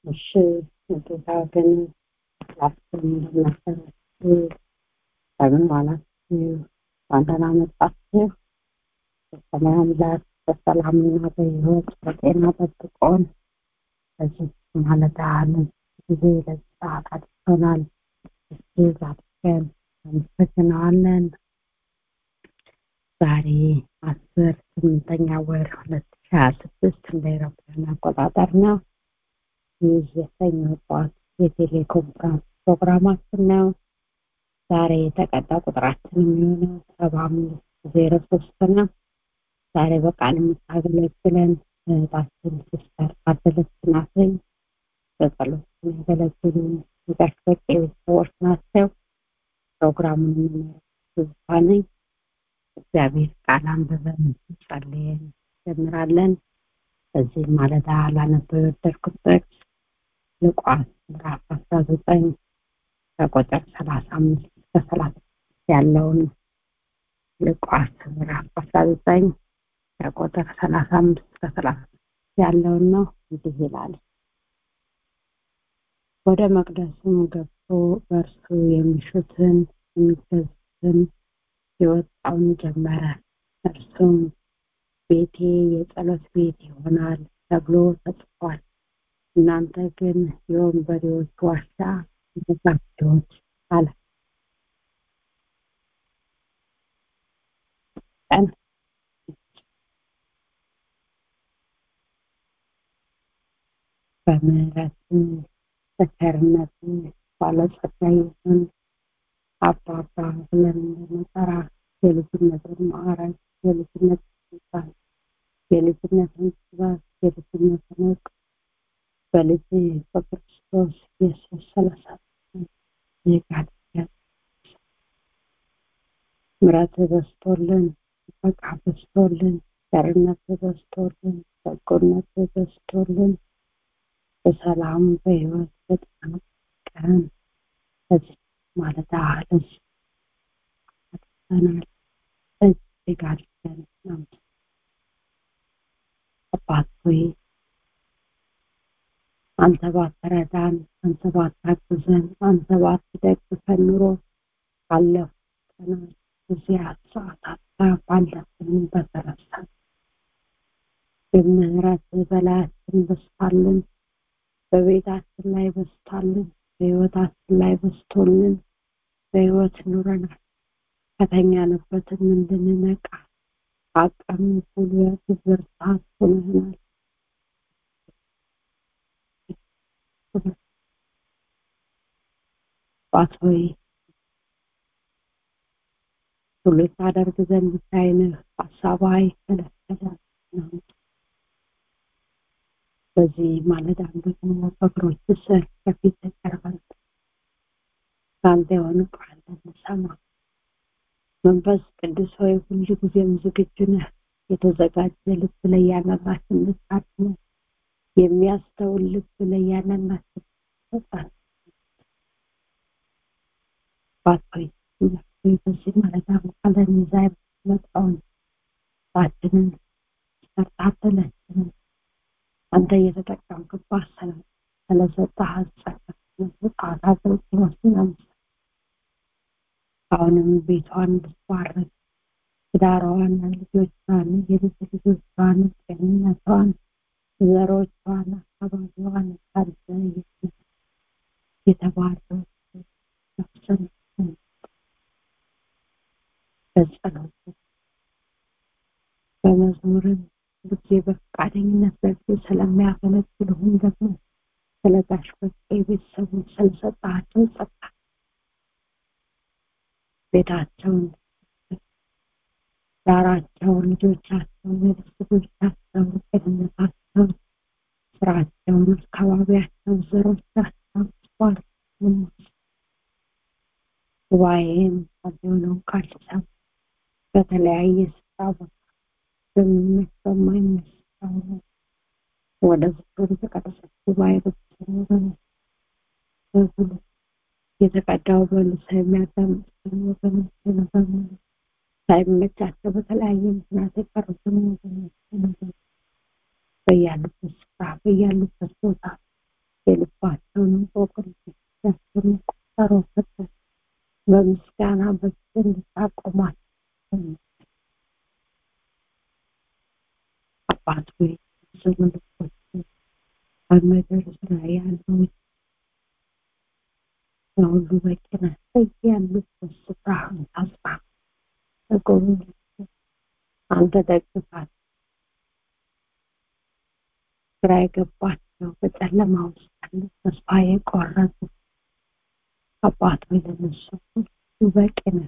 እሺ ጌታ ግን ላችን እንደምናሰራችሁ በምን ዋላችሁ በአንተና መጣችሁ በሰማይ አምላክ በሰላምና በሕይወት በጤና ጠብቆን በዚህ ማለዳ ጊዜ ለዚህ ሰዓት አድርሶናል። እጅግ አድርገን አመሰግነዋለን። ዛሬ አስር ስምንተኛ ወር ሁለት ሺ ሀያ ስድስት እንደ አውሮፓውያን አቆጣጠር ነው። ይህ የሰኞ ጠዋት የቴሌኮንፈረንስ ፕሮግራማችን ነው። ዛሬ የተቀዳ ቁጥራችን የሚሆነው ሰባ አምስት ዜሮ ሶስት ነው። ዛሬ በቃል የምታገለግለን እህታችን ሲስተር አደለች ናትኝ። በጸሎት የሚያገለግሉ የጋሽ በቄ ቤተሰቦች ናቸው። ፕሮግራሙን ትዝታ ነኝ። እግዚአብሔር ቃል አንብበን ጸልየን እንጀምራለን። በዚህ ማለዳ ላነበው የወደድኩት ጥቅስ ሉቃስ ምዕራፍ አስራ ዘጠኝ ከቁጥር ሰላሳ አምስት እስከ ሰላሳ ያለውን ሉቃስ ምዕራፍ አስራ ዘጠኝ ከቁጥር ሰላሳ አምስት እስከ ሰላሳ ያለውን ነው። እንዲህ ይላል። ወደ መቅደሱም ገብቶ በእርሱ የሚሹትን የሚገዙትን የወጣውን ጀመረ። እርሱም ቤቴ የጸሎት ቤት ይሆናል ተብሎ ተጽፏል። እናንተ ግን የወንበዴዎች ዋሻ ተዘጋጆች አለ። ቀን በምህረትን በቸርነት ባለጸጋ ይሁን አባባ ብለን እንድንጠራ የልጅነትን ማዕረግ የልጅነት ስልጣን የልጅነትን ጥበብ የልጅነትን እውቅ በልጅ በክርስቶስ ኢየሱስ ስለሰጠን ይጋድ ምረት በስቶልን በቃ በስቶልን ቸርነት በስቶልን በጎነት በስቶልን በሰላም በህይወት በጤና ቀን በዚህ ማለዳ ለዚህ አድርሰናል። እጅግ አድርገን እናመሰግናለን። አባት ሆይ አንተ ባትረዳን፣ አንተ ባታግዘን፣ አንተ ባትደግፈን ኑሮ ባለፉት ቀናት ጊዜያት፣ ሰዓታት ባለፍን በተረሳን የምህረት በላያችን በስታልን፣ በቤታችን ላይ በስታልን፣ በህይወታችን ላይ በስቶልን በህይወት ኑረናል። ከተኛንበትም እንድንነቃ አቅም፣ ጉልበት፣ ብርታት ሆነናል። አባት ሆይ ሁሉ ታደርግ ዘንድ ሳይንህ ሀሳብ አይከለከለም ነው። በዚህ ማለዳም ደግሞ በእግሮች ስር ከፊት ቀርበን ከአንተ የሆነ ቃል እንሰማ መንፈስ ቅዱስ ሆይ ሁሉ ጊዜም ዝግጁ ነህ። የተዘጋጀ ልብ ለእያንዳንዳችን ልታድነ የሚያስተውል ልብ ለእያንዳንዳችን ሰጣን። አባት ሆይ በዚህ ማለዳ ቃልን ይዛ የምትመጣውን ባችንን ሰርታተለችንን አንተ እየተጠቀምክባት ስለሰጠህ ጸጋ ስጣት አገልግሎትን አምሳ አሁንም ቤቷን እንድትባርክ ትዳሯዋን፣ ልጆቿን፣ የልጅ ልጆቿን፣ ጤንነቷን፣ ዘሮቿን፣ አካባቢዋን ታድሰ የተባረኩ ነፍስን በጸሎት በመዝሙርም ጊዜ በፈቃደኝነት በጊዜ ስለሚያገለግሉህም ደግሞ ስለ ጋሽ በቄ ቤተሰቦች ስለሰጣቸው ጸጋ ቤታቸውን ዳራቸውን ልጆቻቸውን የልጅ ልጆቻቸውን ጤንነታቸውን ስራቸውን አካባቢያቸውን ዘሮቻቸውን ስባል ጉባኤም የሆነው ቃል ሲሰሙ በተለያየ ስፍራ ቦታ በሚመች በማይመስል ወደ ወደ ተቀደሰች ጉባኤ በተሰሩ በሙሉ የተቀዳው በልሳ የሚያዳምጡ ወገኖች በሙሉ ሳይመቻቸው በተለያየ ምክንያት የቀሩትን ወገኖች በያሉበት ስፍራ በያሉበት ቦታ በምስጋና በፊት እንድታቆማት አባት ሆይ ብዙ ልቦች በምድር ዙሪያ ያሉ ለሁሉ በቂ ነህ። በያሉበት ስፍራ ታጽና፣ ተጎብኝ፣ አንተ ደግፋት። ግራ የገባቸው በጨለማ ውስጥ ያሉ ተስፋ የቆረጡ አባት ሆይ ለነሱ ሁሉ በቂ ነህ።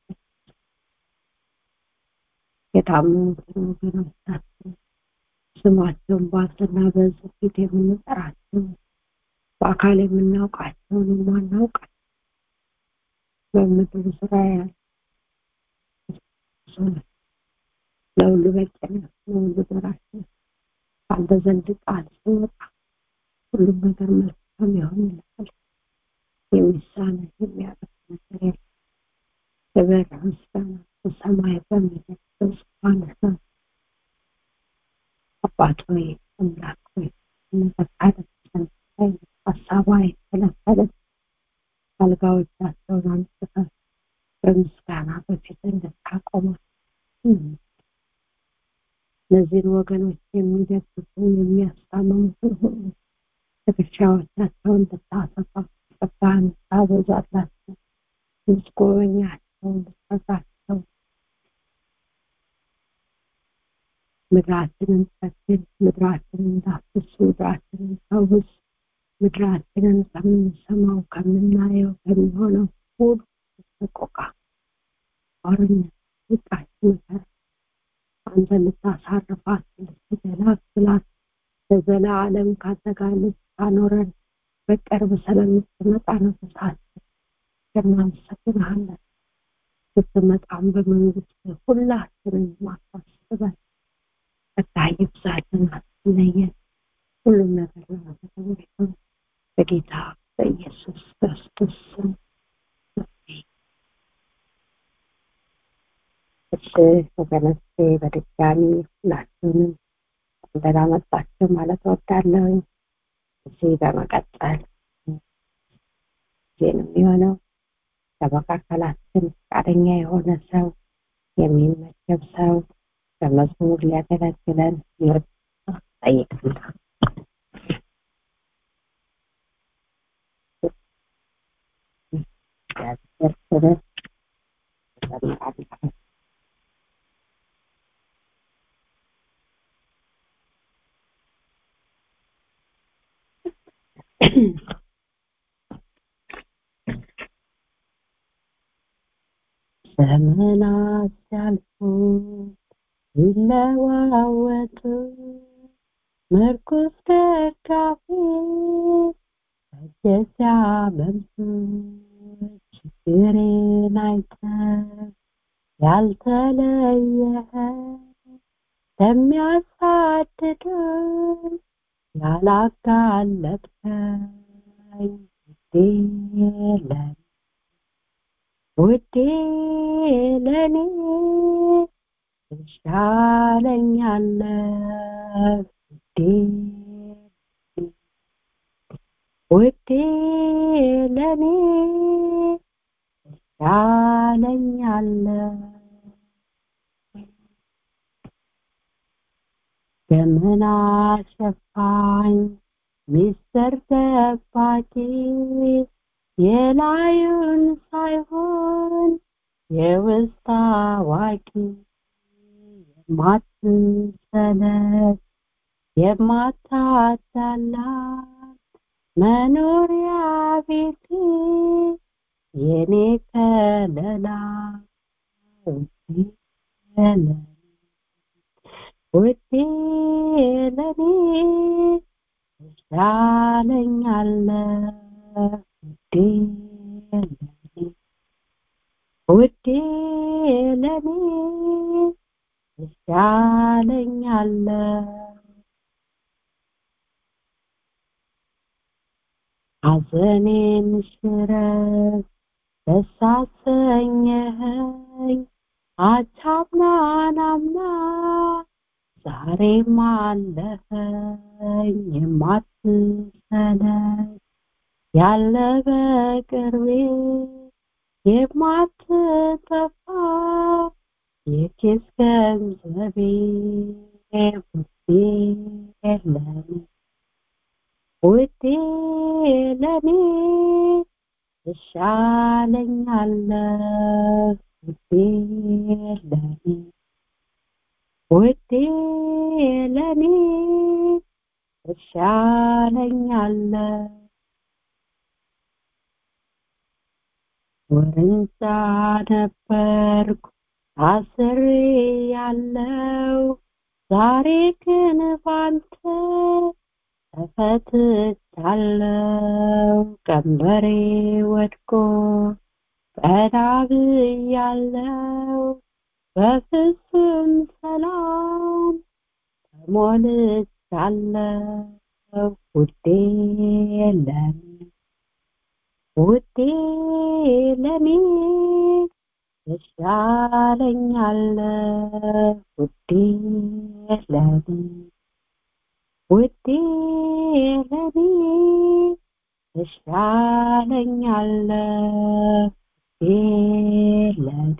የታመሙትን ወገኖቻችን ስማቸውን በአንተና በሕዝብ ፊት የምንጠራቸው በአካል የምናውቃቸውን የማናውቃቸው በምድር ዙሪያ ያሉ ለሁሉ በቂ ነህ፣ ለሁሉ ደራሽ ነህ። ከአንተ ዘንድ ቃል ሲወጣ ሁሉም ነገር መልካም ይሆንልሃል። የሚሳነህ የሚያቅት ነገር የለም። ክብር ምስጋና በሰማይ በምድር በዙፋንህ ነው። አባት ሆይ አምላክ ሆይ እንተካደሰን ሀሳቧ የተከለከለ አልጋዎቻቸውን አንስተህ በምስጋና በፊት እንድታቆማት እነዚህን ወገኖች የሚደግፉ የሚያስታምሙትን ሁሉ ትከሻዎቻቸውን እንድታሰፋ ጸጋህን እንድታበዛላቸው እንድትጎበኛቸው እንድትረሳቸው ምድራችንን ጠግን፣ ምድራችንን እንዳፍስ፣ ምድራችንን ፈውስ፣ ምድራችንን ከምንሰማው ከምናየው ከሚሆነው ሁሉ ሰቆቃ፣ ጦርነት፣ ስቃይ፣ መከራ አንተ ልታሳርፋት ልትገላግላት ለዘላለም ካንተ ጋር ልታኖረን በቅርብ ስለምትመጣ ነፍሳችን እናመሰግንሃለን። ስትመጣም በመንግስት ሁላችንን ማሳስበን ጸጋ ይብዛልን፣ አትለየን። ሁሉም ነገር ለመተግበር ይሁን በጌታ በኢየሱስ ክርስቶስ ስም እሺ ወገኖቼ በድጋሚ ሁላችሁንም እንደና መጣችሁ ማለት እወዳለሁ። እዚህ በመቀጠል ጊዜ ነው የሚሆነው ከመካከላችን ፈቃደኛ የሆነ ሰው የሚመደብ ሰው በመዝሙር ሊያገለግለን ይወድ ጠይቃለሁ። እግዚአብሔር ክብር እዘምራለሁ። ዘመናት ሲያልፉ ይለዋወጡ ምርኩስ ደጋፊ እጅ ሲያበምሱ ችግሬን አይተህ ያልተለየህ ለሚያሳድዱን ያላጋለጥከኝ ውዴ ለኔ ውዴ ለኔ ትሻለኛለህ ውዴ ውዴ ለኔ ትሻለኛለህ ደመና ሸፋኝ ሚስጥር ደባቂ የላዩን ሳይሆን የውስጥ አዋቂ የማትሰለች የማታዳላ መኖሪያ ቤቴ የኔ ከለላ ውዴ ለኔ ውዴ ለኔ ትሻለኛለህ ውዴ ለኔ ውዴ ለኔ ትሻለኛለህ ሐዘኔን ሽረት ደስ አሰኘኸኝ አቻምናን አምና ዛሬም አለኸኝ የማትሰለች ያለ በቅርቤ የማትጠፋ የኪስ ገንዘቤ ውዴ ለኔ ውዴ ለኔ ትሻለኛለህ ውዴ ለኔ ውዴ ለኔ ትሻለኛለህ ወንዛ ነበርኩ ታስሬ ያለው ዛሬ ግን ባንተ ተፈትቻለሁ ቀንበሬ ወድቆ ቀና ብያለሁ በፍጹም ሰላም ተሞልቻለሁ ውዴ ለኔ ውዴ ለኔ ትሻለኛለህ ውዴ ለኔ ውዴ ለኔ ትሻለኛለህ ውዴ ለኔ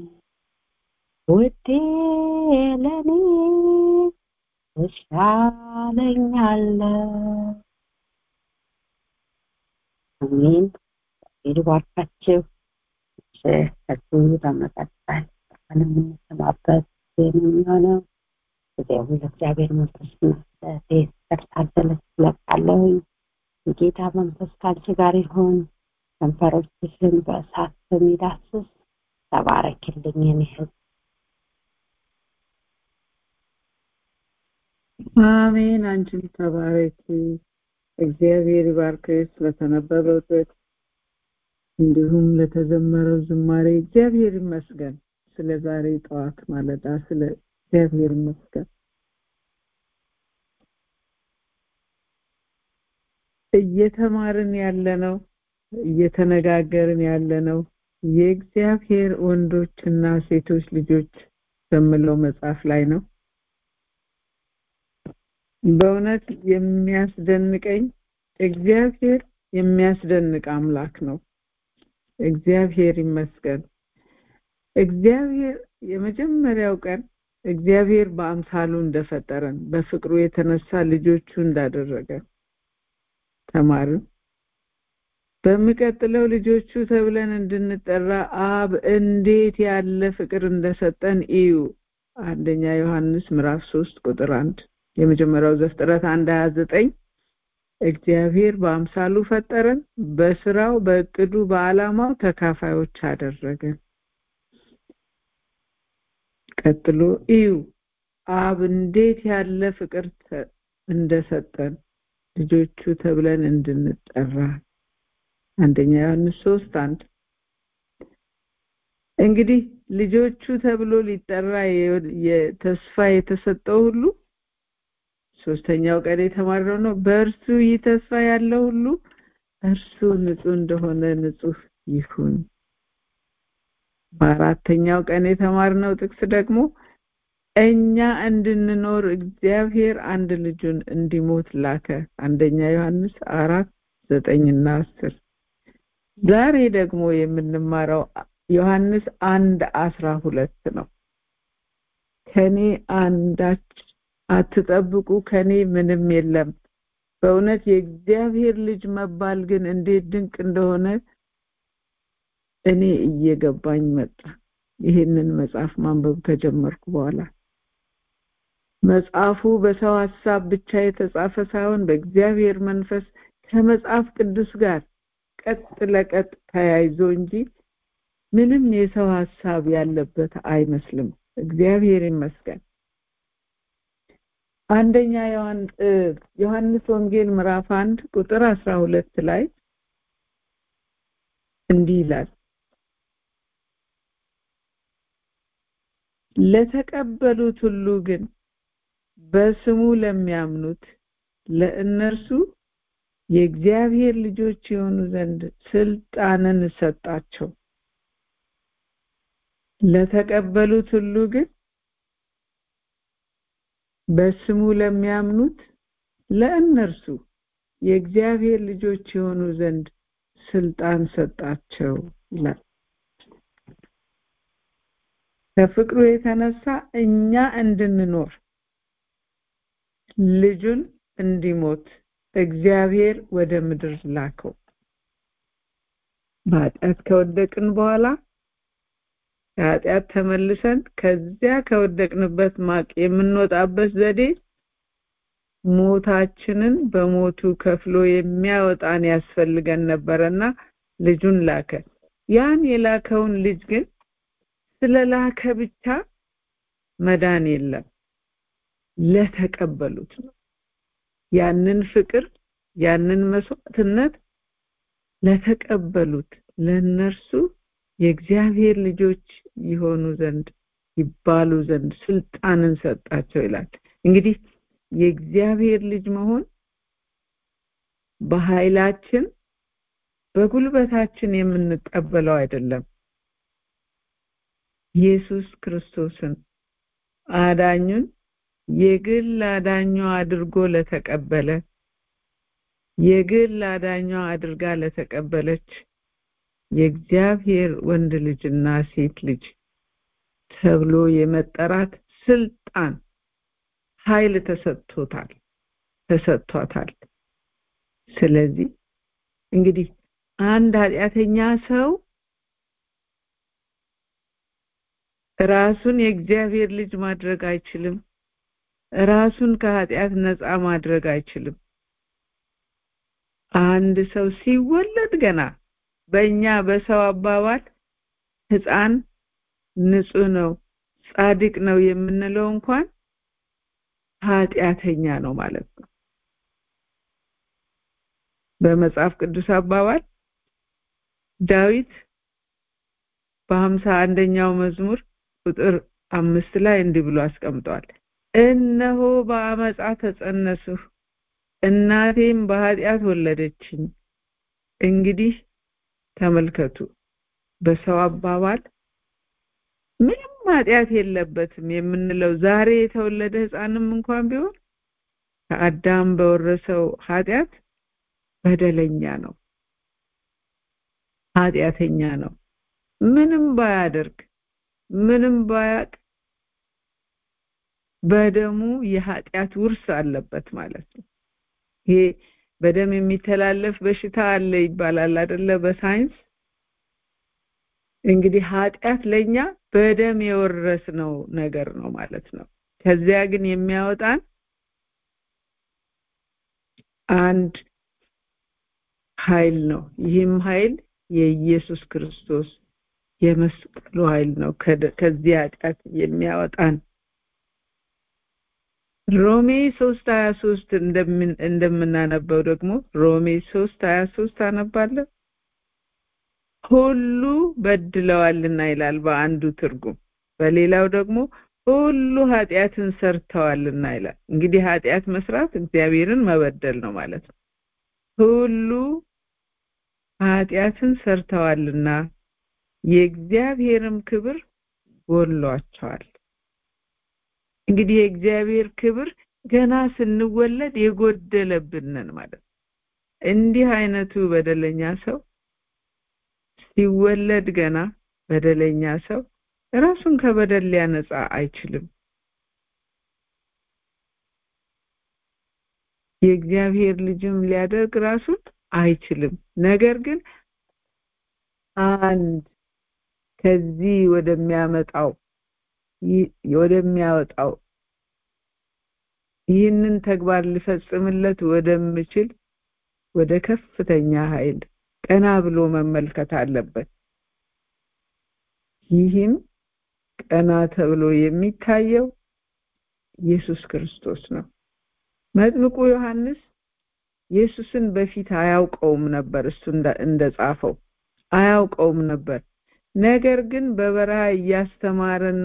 ውዴ ለኔ ትሻለኛለህ አሜን ይባርካችሁ ከዚህ በመቀጠል የምንሰማበት የሚሆነው ጊዜው ለእግዚአብሔር መንፈስ መስጠት ታደለች ትለቃለሁ የጌታ መንፈስ ከአንቺ ጋር ይሁን ከንፈሮችሽን በእሳት በሚዳስስ ተባረክልኝ የኔ ህዝብ አሜን አንቺም ተባረኪ እግዚአብሔር ይባርክሽ ስለተነበበው ጥቅስ እንዲሁም ለተዘመረው ዝማሬ እግዚአብሔር ይመስገን ስለ ዛሬ ጠዋት ማለዳ ስለ እግዚአብሔር ይመስገን እየተማርን ያለነው እየተነጋገርን ያለነው የእግዚአብሔር ወንዶችና ሴቶች ልጆች በሚለው መጽሐፍ ላይ ነው በእውነት የሚያስደንቀኝ እግዚአብሔር የሚያስደንቅ አምላክ ነው እግዚአብሔር ይመስገን እግዚአብሔር የመጀመሪያው ቀን እግዚአብሔር በአምሳሉ እንደፈጠረን በፍቅሩ የተነሳ ልጆቹ እንዳደረገ ተማርን በሚቀጥለው ልጆቹ ተብለን እንድንጠራ አብ እንዴት ያለ ፍቅር እንደሰጠን እዩ አንደኛ ዮሐንስ ምዕራፍ 3 ቁጥር 1 የመጀመሪያው ዘፍጥረት 1 29 እግዚአብሔር በአምሳሉ ፈጠረን በስራው በእቅዱ በአላማው ተካፋዮች አደረገን ቀጥሎ እዩ አብ እንዴት ያለ ፍቅር እንደሰጠን ልጆቹ ተብለን እንድንጠራ አንደኛ ዮሐንስ 3 1 እንግዲህ ልጆቹ ተብሎ ሊጠራ የተስፋ የተሰጠው ሁሉ ሶስተኛው ቀን የተማረው ነው በእርሱ ይህ ተስፋ ያለው ሁሉ እርሱ ንጹህ እንደሆነ ንጹህ ይሁን በአራተኛው ቀን የተማርነው ጥቅስ ደግሞ እኛ እንድንኖር እግዚአብሔር አንድ ልጁን እንዲሞት ላከ አንደኛ ዮሐንስ አራት ዘጠኝና አስር ዛሬ ደግሞ የምንማረው ዮሐንስ አንድ አስራ ሁለት ነው ከኔ አንዳች አትጠብቁ ከኔ ምንም የለም በእውነት የእግዚአብሔር ልጅ መባል ግን እንዴት ድንቅ እንደሆነ እኔ እየገባኝ መጣ ይህንን መጽሐፍ ማንበብ ከጀመርኩ በኋላ መጽሐፉ በሰው ሐሳብ ብቻ የተጻፈ ሳይሆን በእግዚአብሔር መንፈስ ከመጽሐፍ ቅዱስ ጋር ቀጥ ለቀጥ ተያይዞ እንጂ ምንም የሰው ሐሳብ ያለበት አይመስልም እግዚአብሔር ይመስገን አንደኛ ዮሐንስ ወንጌል ምዕራፍ 1 ቁጥር 12 ላይ እንዲህ ይላል ለተቀበሉት ሁሉ ግን በስሙ ለሚያምኑት ለእነርሱ የእግዚአብሔር ልጆች የሆኑ ዘንድ ስልጣንን ሰጣቸው ለተቀበሉት ሁሉ ግን በስሙ ለሚያምኑት ለእነርሱ የእግዚአብሔር ልጆች የሆኑ ዘንድ ስልጣን ሰጣቸው ይላል ከፍቅሩ የተነሳ እኛ እንድንኖር ልጁን እንዲሞት እግዚአብሔር ወደ ምድር ላከው በኃጢአት ከወደቅን በኋላ ከኃጢአት ተመልሰን ከዚያ ከወደቅንበት ማቅ የምንወጣበት ዘዴ ሞታችንን በሞቱ ከፍሎ የሚያወጣን ያስፈልገን ነበረና ልጁን ላከ ያን የላከውን ልጅ ግን ስለላከ ብቻ መዳን የለም ለተቀበሉት ነው ያንን ፍቅር ያንን መስዋዕትነት ለተቀበሉት ለነርሱ የእግዚአብሔር ልጆች ይሆኑ ዘንድ ይባሉ ዘንድ ስልጣንን ሰጣቸው ይላል እንግዲህ የእግዚአብሔር ልጅ መሆን በኃይላችን በጉልበታችን የምንቀበለው አይደለም ኢየሱስ ክርስቶስን አዳኙን የግል አዳኙ አድርጎ ለተቀበለ የግል አዳኟ አድርጋ ለተቀበለች የእግዚአብሔር ወንድ ልጅና ሴት ልጅ ተብሎ የመጠራት ስልጣን ኃይል ተሰጥቶታል ተሰጥቷታል ስለዚህ እንግዲህ አንድ ኃጢአተኛ ሰው ራሱን የእግዚአብሔር ልጅ ማድረግ አይችልም ራሱን ከኃጢአት ነፃ ማድረግ አይችልም አንድ ሰው ሲወለድ ገና በእኛ በሰው አባባል ህፃን ንጹህ ነው ጻድቅ ነው የምንለው እንኳን ኃጢአተኛ ነው ማለት ነው በመጽሐፍ ቅዱስ አባባል ዳዊት በሀምሳ አንደኛው መዝሙር ቁጥር አምስት ላይ እንዲህ ብሎ አስቀምጧል እነሆ በአመፃ ተጸነስሁ እናቴም በኃጢአት ወለደችኝ እንግዲህ ተመልከቱ በሰው አባባል ምንም ኃጢአት የለበትም የምንለው ዛሬ የተወለደ ህፃንም እንኳን ቢሆን ከአዳም በወረሰው ኃጢአት በደለኛ ነው ኃጢአተኛ ነው ምንም ባያደርግ ምንም ባያቅ በደሙ የኃጢአት ውርስ አለበት ማለት ነው ይሄ በደም የሚተላለፍ በሽታ አለ ይባላል አይደለ በሳይንስ እንግዲህ ኃጢአት ለኛ በደም የወረስነው ነገር ነው ማለት ነው ከዚያ ግን የሚያወጣን አንድ ኃይል ነው ይህም ኃይል የኢየሱስ ክርስቶስ የመስቀሉ ኃይል ነው ከዚህ ኃጢአት የሚያወጣን ሮሜ 3 23 እንደምን እንደምናነበው ደግሞ ሮሜ 3 23 አነባለሁ ሁሉ በድለዋልና ይላል በአንዱ ትርጉም በሌላው ደግሞ ሁሉ ኃጢአትን ሰርተዋልና ይላል እንግዲህ ኃጢአት መስራት እግዚአብሔርን መበደል ነው ማለት ነው ሁሉ ኃጢአትን ሰርተዋልና የእግዚአብሔርም ክብር ጎሏቸዋል እንግዲህ የእግዚአብሔር ክብር ገና ስንወለድ የጎደለብንን ማለት እንዲህ አይነቱ በደለኛ ሰው ሲወለድ ገና በደለኛ ሰው ራሱን ከበደል ሊያነጻ አይችልም የእግዚአብሔር ልጅም ሊያደርግ ራሱን አይችልም ነገር ግን አንድ ከዚህ ወደሚያመጣው ወደሚያወጣው ይህንን ተግባር ሊፈጽምለት ወደምችል ወደ ከፍተኛ ኃይል ቀና ብሎ መመልከት አለበት ይህም ቀና ተብሎ የሚታየው ኢየሱስ ክርስቶስ ነው መጥምቁ ዮሐንስ ኢየሱስን በፊት አያውቀውም ነበር እሱ እንደጻፈው አያውቀውም ነበር ነገር ግን በበረሃ እያስተማረና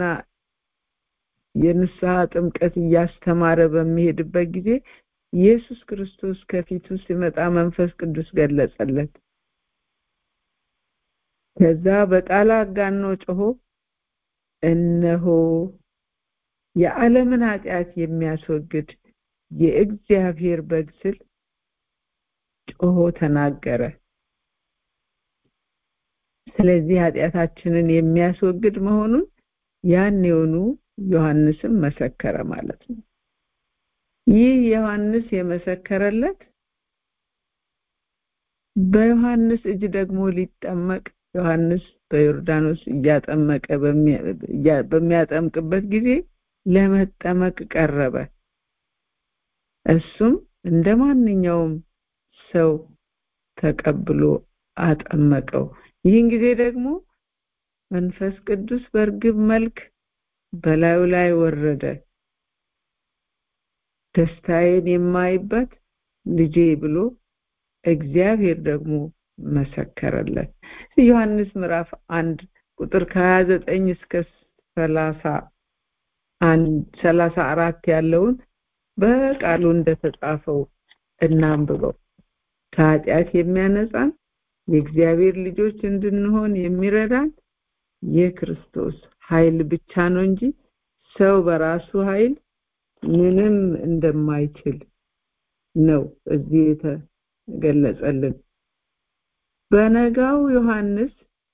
የንስሐ ጥምቀት እያስተማረ በሚሄድበት ጊዜ ኢየሱስ ክርስቶስ ከፊቱ ሲመጣ መንፈስ ቅዱስ ገለጸለት ከዛ በቃል አጋኖ ጮሆ እነሆ የዓለምን ኃጢአት የሚያስወግድ የእግዚአብሔር በግ ስል ጮሆ ተናገረ ስለዚህ ኃጢአታችንን የሚያስወግድ መሆኑን ያን የሆኑ ዮሐንስም መሰከረ ማለት ነው ይህ ዮሐንስ የመሰከረለት በዮሐንስ እጅ ደግሞ ሊጠመቅ ዮሐንስ በዮርዳኖስ እያጠመቀ በሚያጠምቅበት ጊዜ ለመጠመቅ ቀረበ እሱም እንደ ማንኛውም ሰው ተቀብሎ አጠመቀው ይህን ጊዜ ደግሞ መንፈስ ቅዱስ በእርግብ መልክ በላዩ ላይ ወረደ ደስታዬን የማይበት ልጄ ብሎ እግዚአብሔር ደግሞ መሰከረለት ዮሐንስ ምዕራፍ አንድ ቁጥር ከ29 እስከ 30 34 ያለውን በቃሉ እንደተጻፈው እናንብበው ከኃጢአት የሚያነጻን የእግዚአብሔር ልጆች እንድንሆን የሚረዳን የክርስቶስ ኃይል ብቻ ነው እንጂ ሰው በራሱ ኃይል ምንም እንደማይችል ነው እዚህ የተገለጸልን በነጋው ዮሐንስ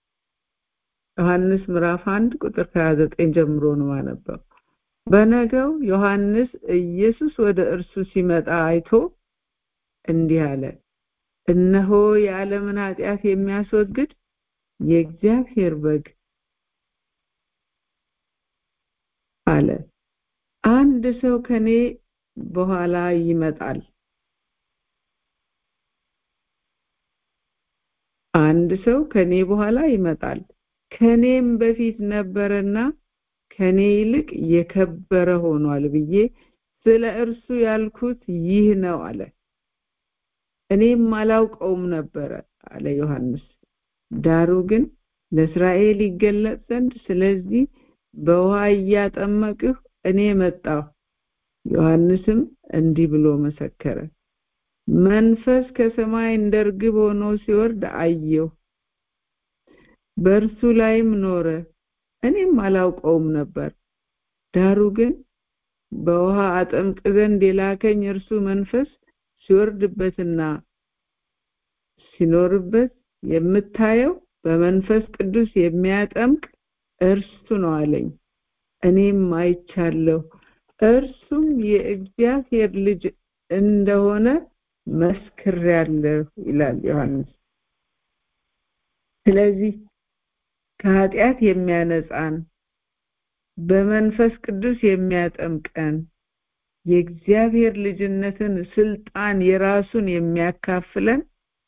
ዮሐንስ ምዕራፍ 1 ቁጥር 29 ጀምሮ ነው ማነበው በነገው ዮሐንስ ኢየሱስ ወደ እርሱ ሲመጣ አይቶ እንዲህ አለ እነሆ የዓለምን ኃጢአት የሚያስወግድ የእግዚአብሔር በግ አለ አንድ ሰው ከኔ በኋላ ይመጣል አንድ ሰው ከኔ በኋላ ይመጣል ከኔም በፊት ነበረና ከኔ ይልቅ የከበረ ሆኗል ብዬ ስለ እርሱ ያልኩት ይህ ነው አለ እኔም አላውቀውም ነበረ አለ ዮሐንስ ዳሩ ግን ለእስራኤል ይገለጽ ዘንድ ስለዚህ በውሃ እያጠመቅሁ እኔ መጣሁ ዮሐንስም እንዲህ ብሎ መሰከረ መንፈስ ከሰማይ እንደ ርግብ ሆኖ ሲወርድ አየሁ በእርሱ ላይም ኖረ እኔም አላውቀውም ነበር ዳሩ ግን በውሃ አጠምቅ ዘንድ የላከኝ እርሱ መንፈስ ሲወርድበትና ሲኖርበት የምታየው በመንፈስ ቅዱስ የሚያጠምቅ እርሱ ነው አለኝ እኔም አይቻለሁ እርሱም የእግዚአብሔር ልጅ እንደሆነ መስክሬያለሁ ይላል ዮሐንስ ስለዚህ ከኃጢአት የሚያነጻን በመንፈስ ቅዱስ የሚያጠምቀን የእግዚአብሔር ልጅነትን ስልጣን የራሱን የሚያካፍለን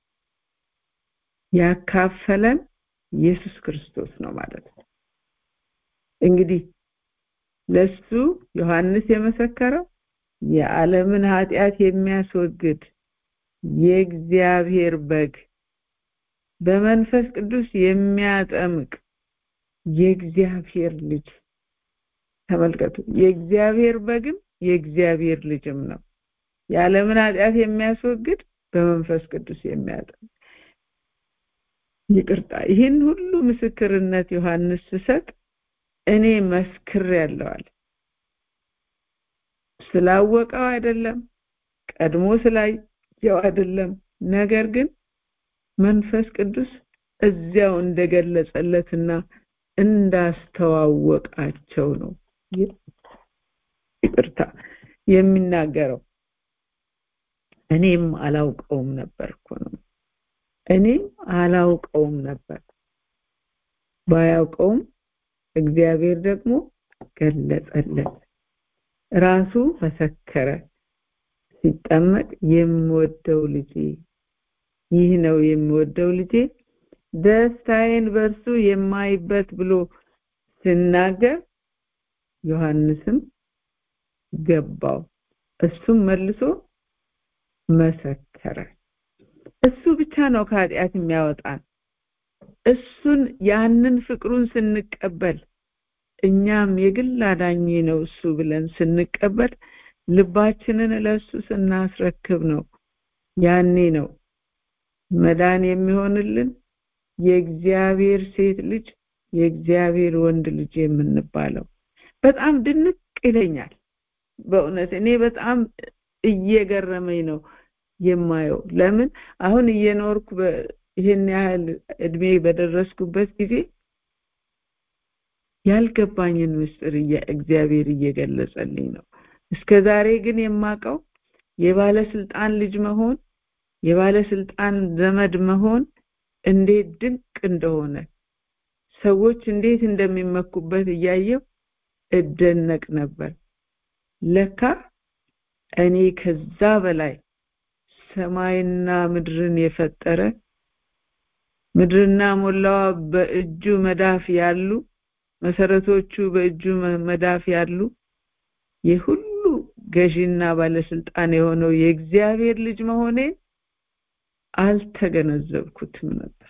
ያካፈለን ኢየሱስ ክርስቶስ ነው ማለት ነው እንግዲህ ለሱ ዮሐንስ የመሰከረው የዓለምን ኃጢአት የሚያስወግድ የእግዚአብሔር በግ በመንፈስ ቅዱስ የሚያጠምቅ የእግዚአብሔር ልጅ ተመልከቱ የእግዚአብሔር በግም የእግዚአብሔር ልጅም ነው የዓለምን ኃጢአት የሚያስወግድ በመንፈስ ቅዱስ የሚያጠምቅ ይቅርታ ይህን ሁሉ ምስክርነት ዮሐንስ ስሰጥ እኔ መስክር ያለዋል ስላወቀው አይደለም ቀድሞ ስላየው አይደለም ነገር ግን መንፈስ ቅዱስ እዚያው እንደገለጸለትና እንዳስተዋወቃቸው ነው ይቅርታ የሚናገረው እኔም አላውቀውም ነበር እኮ ነው እኔም አላውቀውም ነበር ባያውቀውም እግዚአብሔር ደግሞ ገለጸለት ራሱ መሰከረ ሲጠመቅ የምወደው ልጄ ይህ ነው የምወደው ልጄ ደስታዬን በእርሱ የማይበት ብሎ ሲናገር ዮሐንስም ገባው እሱም መልሶ መሰከረ እሱ ብቻ ነው ከኃጢአት የሚያወጣን እሱን ያንን ፍቅሩን ስንቀበል እኛም የግል አዳኝ ነው እሱ ብለን ስንቀበል ልባችንን ለሱ ስናስረክብ ነው ያኔ ነው መዳን የሚሆንልን የእግዚአብሔር ሴት ልጅ የእግዚአብሔር ወንድ ልጅ የምንባለው በጣም ድንቅ ይለኛል በእውነት እኔ በጣም እየገረመኝ ነው የማየው ለምን አሁን እየኖርኩ ይህን ያህል እድሜ በደረስኩበት ጊዜ ያልገባኝን ምስጢር እግዚአብሔር እየገለጸልኝ ነው እስከ ዛሬ ግን የማቀው የባለስልጣን ልጅ መሆን የባለስልጣን ዘመድ መሆን እንዴት ድንቅ እንደሆነ ሰዎች እንዴት እንደሚመኩበት እያየው እደነቅ ነበር ለካ እኔ ከዛ በላይ ሰማይና ምድርን የፈጠረ ምድርና ሞላዋ በእጁ መዳፍ ያሉ መሰረቶቹ በእጁ መዳፍ ያሉ የሁሉ ገዢና ባለስልጣን የሆነው የእግዚአብሔር ልጅ መሆኔን አልተገነዘብኩትም ነበር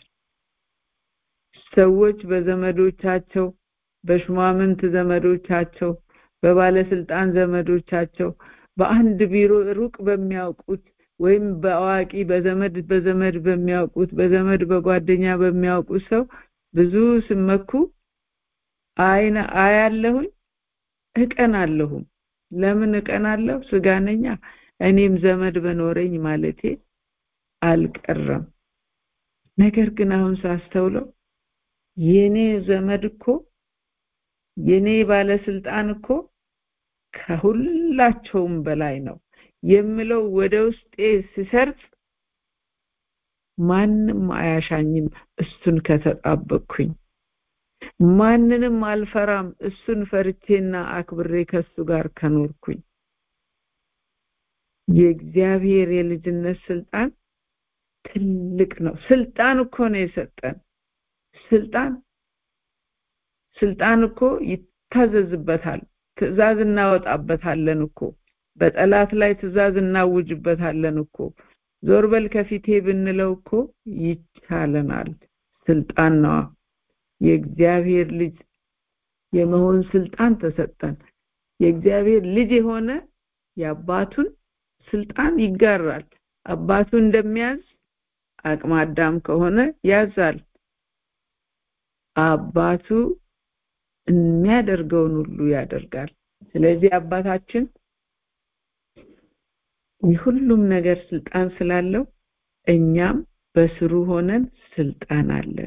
ሰዎች በዘመዶቻቸው በሹማምንት ዘመዶቻቸው በባለስልጣን ዘመዶቻቸው በአንድ ቢሮ ሩቅ በሚያውቁት ወይም በአዋቂ በዘመድ በዘመድ በሚያውቁት በዘመድ በጓደኛ በሚያውቁት ሰው ብዙ ስመኩ አይነ አያለሁኝ እቀናለሁም ለምን እቀናለሁ ስጋነኛ እኔም ዘመድ በኖረኝ ማለቴ አልቀረም ነገር ግን አሁን ሳስተውለው የኔ ዘመድ እኮ የኔ ባለስልጣን እኮ ከሁላቸውም በላይ ነው የምለው ወደ ውስጤ ሲሰርጽ ማንም አያሻኝም እሱን ከተጣበቅኩኝ ማንንም አልፈራም እሱን ፈርቼና አክብሬ ከሱ ጋር ከኖርኩኝ የእግዚአብሔር የልጅነት ስልጣን ትልቅ ነው ስልጣን እኮ ነው የሰጠን ስልጣን ስልጣን እኮ ይታዘዝበታል ትእዛዝ እናወጣበታለን እኮ በጠላት ላይ ትእዛዝ እናውጅበታለን እኮ ዞር በል ከፊቴ ብንለው እኮ ይቻለናል ስልጣን ነዋ የእግዚአብሔር ልጅ የመሆን ስልጣን ተሰጠን የእግዚአብሔር ልጅ የሆነ የአባቱን ስልጣን ይጋራል አባቱ እንደሚያዝ አቅመ አዳም ከሆነ ያዛል አባቱ የሚያደርገውን ሁሉ ያደርጋል ስለዚህ አባታችን የሁሉም ነገር ስልጣን ስላለው እኛም በስሩ ሆነን ስልጣን አለን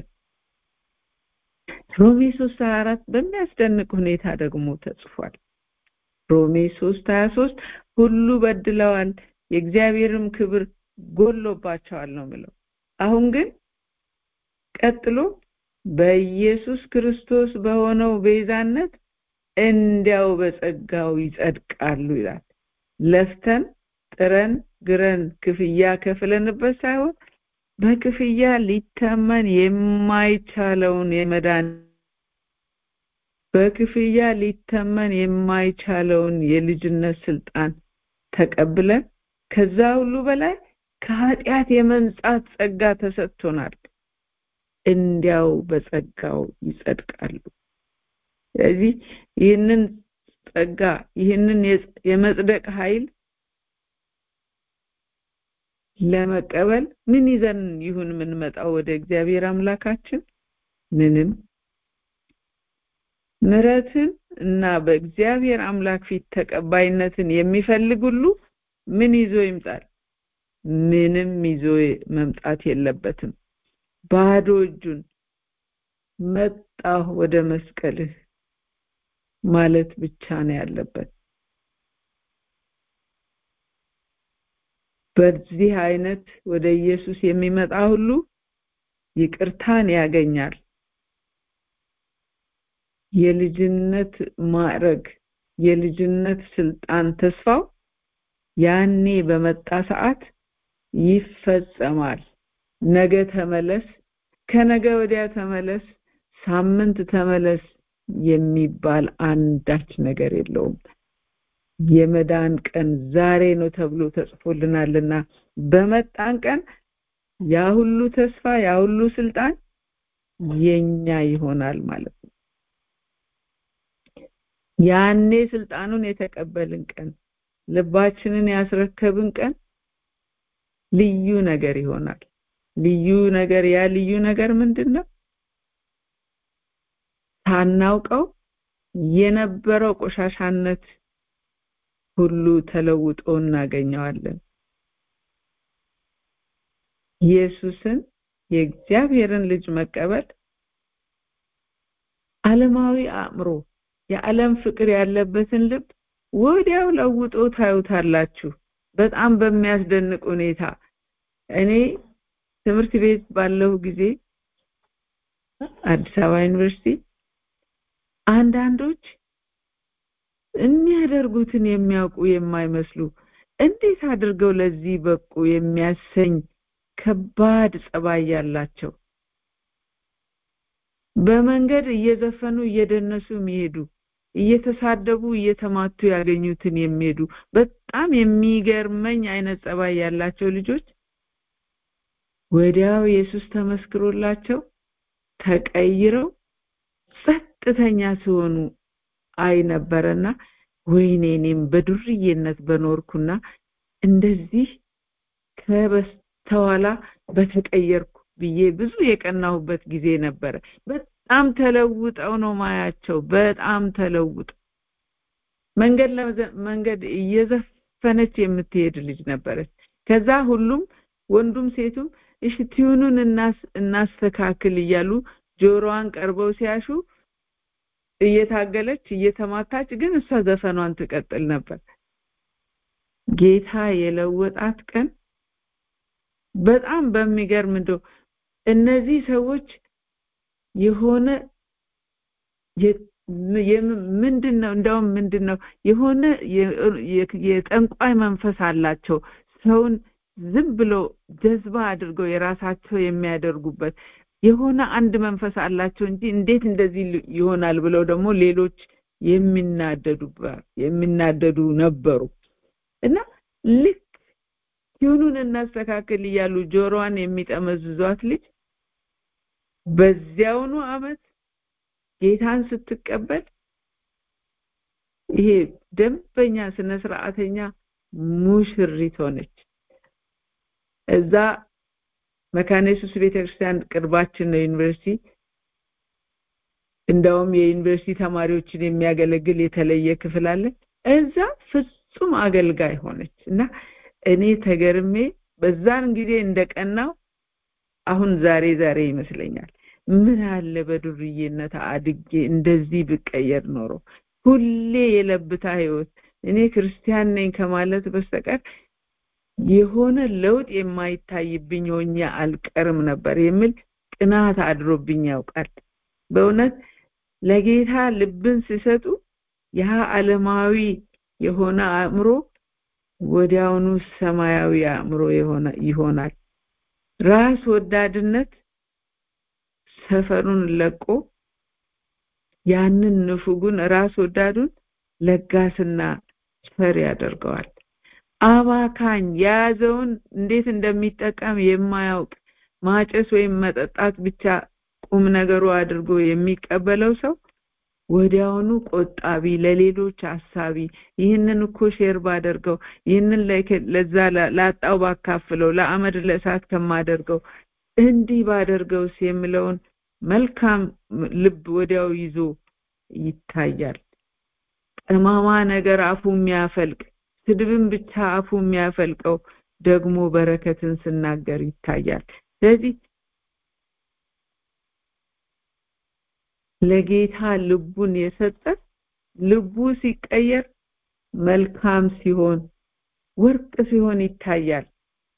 ሮሜ 3 24 በሚያስደንቅ ሁኔታ ደግሞ ተጽፏል ሮሜ 3 23 ሁሉ በድለዋል የእግዚአብሔርም ክብር ጎሎባቸዋል ነው ምለው አሁን ግን ቀጥሎ በኢየሱስ ክርስቶስ በሆነው ቤዛነት እንዲያው በጸጋው ይጸድቃሉ ይላል ለፍተን ጥረን ግረን ክፍያ ከፍለንበት ሳይሆን በክፍያ ሊተመን የማይቻለውን የመዳን በክፍያ ሊተመን የማይቻለውን የልጅነት ስልጣን ተቀብለን ከዛ ሁሉ በላይ ከኃጢአት የመንጻት ጸጋ ተሰጥቶናል እንዲያው በጸጋው ይጸድቃሉ ስለዚህ ይህንን ጸጋ ይህንን የመጽደቅ ኃይል ለመቀበል ምን ይዘን ይሁን የምንመጣው ወደ እግዚአብሔር አምላካችን ምንም ምረትን እና በእግዚአብሔር አምላክ ፊት ተቀባይነትን የሚፈልግ ሁሉ ምን ይዞ ይምጣል ምንም ይዞ መምጣት የለበትም ባዶ እጁን መጣሁ ወደ መስቀልህ ማለት ብቻ ነው ያለበት በዚህ አይነት ወደ ኢየሱስ የሚመጣ ሁሉ ይቅርታን ያገኛል የልጅነት ማዕረግ የልጅነት ስልጣን ተስፋው ያኔ በመጣ ሰዓት ይፈጸማል ነገ ተመለስ ከነገ ወዲያ ተመለስ ሳምንት ተመለስ የሚባል አንዳች ነገር የለውም የመዳን ቀን ዛሬ ነው ተብሎ ተጽፎልናልና በመጣን ቀን ያ ሁሉ ተስፋ ያ ሁሉ ስልጣን የኛ ይሆናል ማለት ነው ያኔ ስልጣኑን የተቀበልን ቀን ልባችንን ያስረከብን ቀን ልዩ ነገር ይሆናል ልዩ ነገር ያ ልዩ ነገር ምንድነው ሳናውቀው የነበረው ቆሻሻነት ሁሉ ተለውጦ እናገኘዋለን ኢየሱስን የእግዚአብሔርን ልጅ መቀበል ዓለማዊ አእምሮ የዓለም ፍቅር ያለበትን ልብ ወዲያው ለውጦ ታዩታላችሁ በጣም በሚያስደንቅ ሁኔታ እኔ ትምህርት ቤት ባለሁ ጊዜ አዲስ አበባ ዩኒቨርሲቲ አንዳንዶች የሚያደርጉትን የሚያውቁ የማይመስሉ እንዴት አድርገው ለዚህ በቁ የሚያሰኝ ከባድ ጸባይ ያላቸው በመንገድ እየዘፈኑ እየደነሱ የሚሄዱ እየተሳደቡ እየተማቱ ያገኙትን የሚሄዱ በጣም የሚገርመኝ አይነት ጸባይ ያላቸው ልጆች ወዲያው ኢየሱስ ተመስክሮላቸው ተቀይረው ጸጥተኛ ሲሆኑ አይ ነበረና ወይኔ እኔም በዱርዬነት በኖርኩና እንደዚህ ከበስተኋላ በተቀየርኩ ብዬ ብዙ የቀናሁበት ጊዜ ነበረ በጣም ተለውጠው ነው ማያቸው በጣም ተለውጠው መንገድ መንገድ እየዘፈነች የምትሄድ ልጅ ነበረች ከዛ ሁሉም ወንዱም ሴቱም እሺ ቲዩኑን እናስተካክል እያሉ ጆሮዋን ቀርበው ሲያሹ እየታገለች እየተማታች ግን እሷ ዘፈኗን ትቀጥል ነበር ጌታ የለወጣት ቀን በጣም በሚገርም እንደው እነዚህ ሰዎች የሆነ ምንድን ነው እንደውም ምንድን ነው የሆነ የጠንቋይ መንፈስ አላቸው ሰውን ዝም ብሎ ጀዝባ አድርገው የራሳቸው የሚያደርጉበት የሆነ አንድ መንፈስ አላቸው እንጂ እንዴት እንደዚህ ይሆናል ብለው ደግሞ ሌሎች የሚናደዱ የሚናደዱ ነበሩ እና ልክ ቲዩኑን እናስተካክል እያሉ ጆሮዋን የሚጠመዝዟት ልጅ በዚያውኑ አመት ጌታን ስትቀበል ይሄ ደንበኛ ስነ ስርዓተኛ ሙሽሪት ሆነች እዛ መካነ ኢየሱስ ቤተክርስቲያን ቅርባችን ነው ዩኒቨርሲቲ እንደውም የዩኒቨርሲቲ ተማሪዎችን የሚያገለግል የተለየ ክፍል አለ እዛ ፍጹም አገልጋይ ሆነች እና እኔ ተገርሜ በዛን ጊዜ እንደቀናው አሁን ዛሬ ዛሬ ይመስለኛል ምን አለ በዱርዬነት አድጌ እንደዚህ ብቀየር ኖሮ ሁሌ የለብታ ህይወት እኔ ክርስቲያን ነኝ ከማለት በስተቀር የሆነ ለውጥ የማይታይብኝ ሆኜ አልቀርም ነበር የሚል ቅናት አድሮብኝ ያውቃል በእውነት ለጌታ ልብን ሲሰጡ ያ ዓለማዊ የሆነ አእምሮ ወዲያውኑ ሰማያዊ አእምሮ የሆነ ይሆናል ራስ ወዳድነት ሰፈሩን ለቆ ያንን ንፉጉን ራስ ወዳዱን ለጋስና ቸር ያደርገዋል አባካኝ የያዘውን እንዴት እንደሚጠቀም የማያውቅ ማጨስ ወይም መጠጣት ብቻ ቁም ነገሩ አድርጎ የሚቀበለው ሰው ወዲያውኑ ቆጣቢ ለሌሎች አሳቢ ይህንን እኮ ሼር ባደርገው ይህንን ለዛ ላጣው ባካፍለው ለአመድ ለእሳት ከማደርገው እንዲህ ባደርገውስ የሚለውን መልካም ልብ ወዲያው ይዞ ይታያል ጠማማ ነገር አፉ የሚያፈልቅ ስድብን ብቻ አፉ የሚያፈልቀው ደግሞ በረከትን ስናገር ይታያል ስለዚህ ለጌታ ልቡን የሰጠ ልቡ ሲቀየር መልካም ሲሆን ወርቅ ሲሆን ይታያል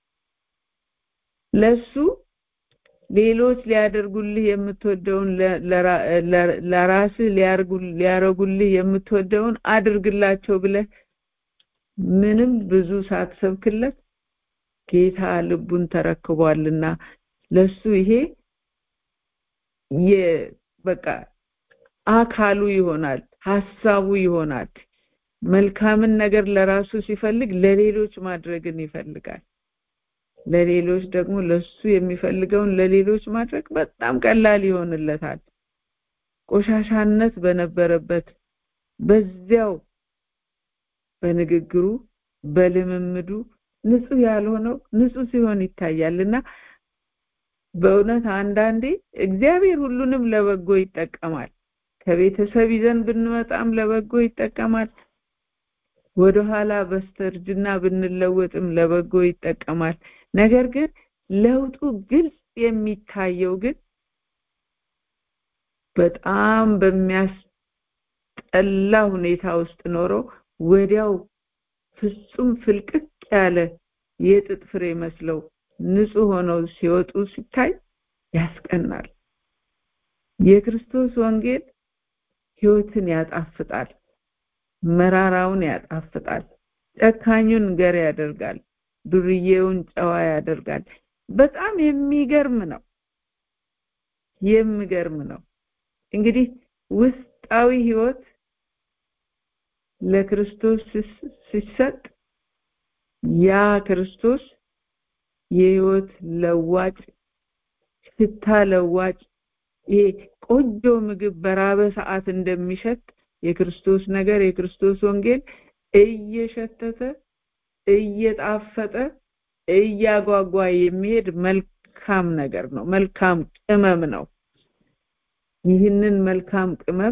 ለሱ ሌሎች ሊያደርጉልህ የምትወደውን ለራስህ ሊያረጉልህ የምትወደውን አድርግላቸው ብለህ ምንም ብዙ ሳትሰብክለት ጌታ ልቡን ተረክቧልና ለሱ ይሄ በቃ አካሉ ይሆናል ሐሳቡ ይሆናል መልካምን ነገር ለራሱ ሲፈልግ ለሌሎች ማድረግን ይፈልጋል ለሌሎች ደግሞ ለሱ የሚፈልገውን ለሌሎች ማድረግ በጣም ቀላል ይሆንለታል ቆሻሻነት በነበረበት በዚያው በንግግሩ በልምምዱ ንጹህ ያልሆነው ንጹህ ሲሆን ይታያልና በእውነት አንዳንዴ እግዚአብሔር ሁሉንም ለበጎ ይጠቀማል ከቤተሰብ ይዘን ብንመጣም ለበጎ ይጠቀማል ወደኋላ በስተርጅና ብንለወጥም ለበጎ ይጠቀማል ነገር ግን ለውጡ ግልጽ የሚታየው ግን በጣም በሚያስጠላ ሁኔታ ውስጥ ኖረው ወዲያው ፍጹም ፍልቅቅ ያለ የጥጥ ፍሬ መስለው ንጹህ ሆነው ሲወጡ ሲታይ ያስቀናል የክርስቶስ ወንጌል ህይወትን ያጣፍጣል መራራውን ያጣፍጣል ጨካኙን ገር ያደርጋል ዱርዬውን ጨዋ ያደርጋል በጣም የሚገርም ነው የሚገርም ነው እንግዲህ ውስጣዊ ህይወት ለክርስቶስ ሲሰጥ ያ ክርስቶስ የህይወት ለዋጭ ሽታ ለዋጭ ይሄ ቆንጆ ምግብ በራበ ሰዓት እንደሚሸት የክርስቶስ ነገር የክርስቶስ ወንጌል እየሸተተ እየጣፈጠ እያጓጓ የሚሄድ መልካም ነገር ነው መልካም ቅመም ነው ይህንን መልካም ቅመም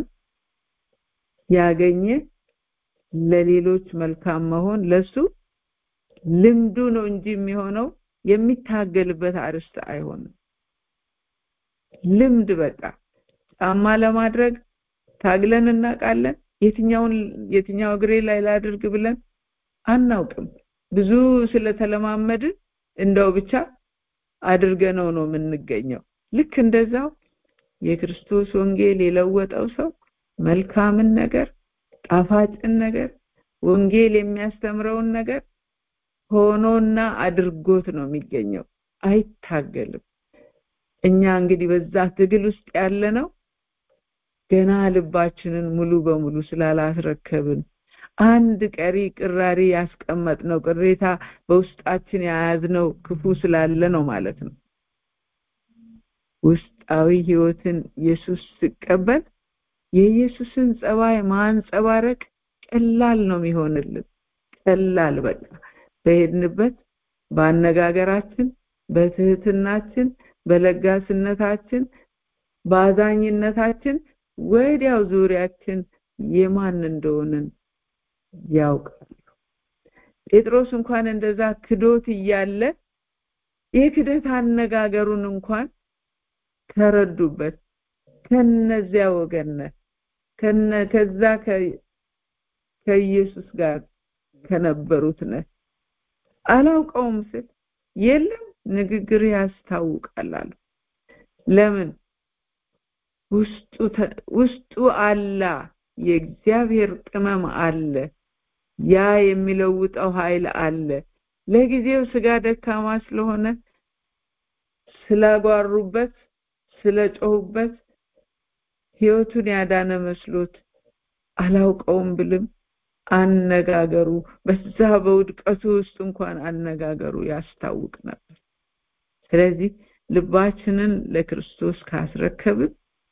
ያገኘ ለሌሎች መልካም መሆን ለሱ ልምዱ ነው እንጂ የሚሆነው የሚታገልበት አርስት አይሆንም ልምድ በቃ ጫማ ለማድረግ ታግለን እናውቃለን የትኛውን የትኛው እግሬ ላይ ላድርግ ብለን አናውቅም ብዙ ስለተለማመድን እንደው ብቻ አድርገነው ነው የምንገኘው ልክ እንደዛው የክርስቶስ ወንጌል የለወጠው ሰው መልካምን ነገር ጣፋጭን ነገር ወንጌል የሚያስተምረውን ነገር ሆኖና አድርጎት ነው የሚገኘው አይታገልም እኛ እንግዲህ በዛ ትግል ውስጥ ያለ ነው ገና ልባችንን ሙሉ በሙሉ ስላላስረከብን አንድ ቀሪ ቅራሪ ያስቀመጥነው ቅሬታ በውስጣችን የያዝነው ክፉ ስላለ ነው ማለት ነው ውስጣዊ ህይወትን ኢየሱስ ሲቀበል የኢየሱስን ጸባይ ማንጸባረቅ ቀላል ነው የሚሆንልን ቀላል በቃ በሄድንበት በአነጋገራችን በትህትናችን በለጋስነታችን በአዛኝነታችን ወዲያው ዙሪያችን የማን እንደሆንን ያውቃሉ ጴጥሮስ እንኳን እንደዛ ክዶት እያለ የክደት አነጋገሩን እንኳን ተረዱበት ከነዚያ ወገነ ከነ ከዛ ከኢየሱስ ጋር ከነበሩት ነ አላውቀውም ስል የለም ንግግር ያስታውቃል አሉ ለምን ውስጡ ውስጡ አላ የእግዚአብሔር ቅመም አለ ያ የሚለውጠው ኃይል አለ ለጊዜው ስጋ ደካማ ስለሆነ ስላጓሩበት ስለጮሁበት ህይወቱን ያዳነ መስሎት አላውቀውም ብልም አነጋገሩ በዛ በውድቀቱ ውስጥ እንኳን አነጋገሩ ያስታውቅ ነበር ስለዚህ ልባችንን ለክርስቶስ ካስረከብን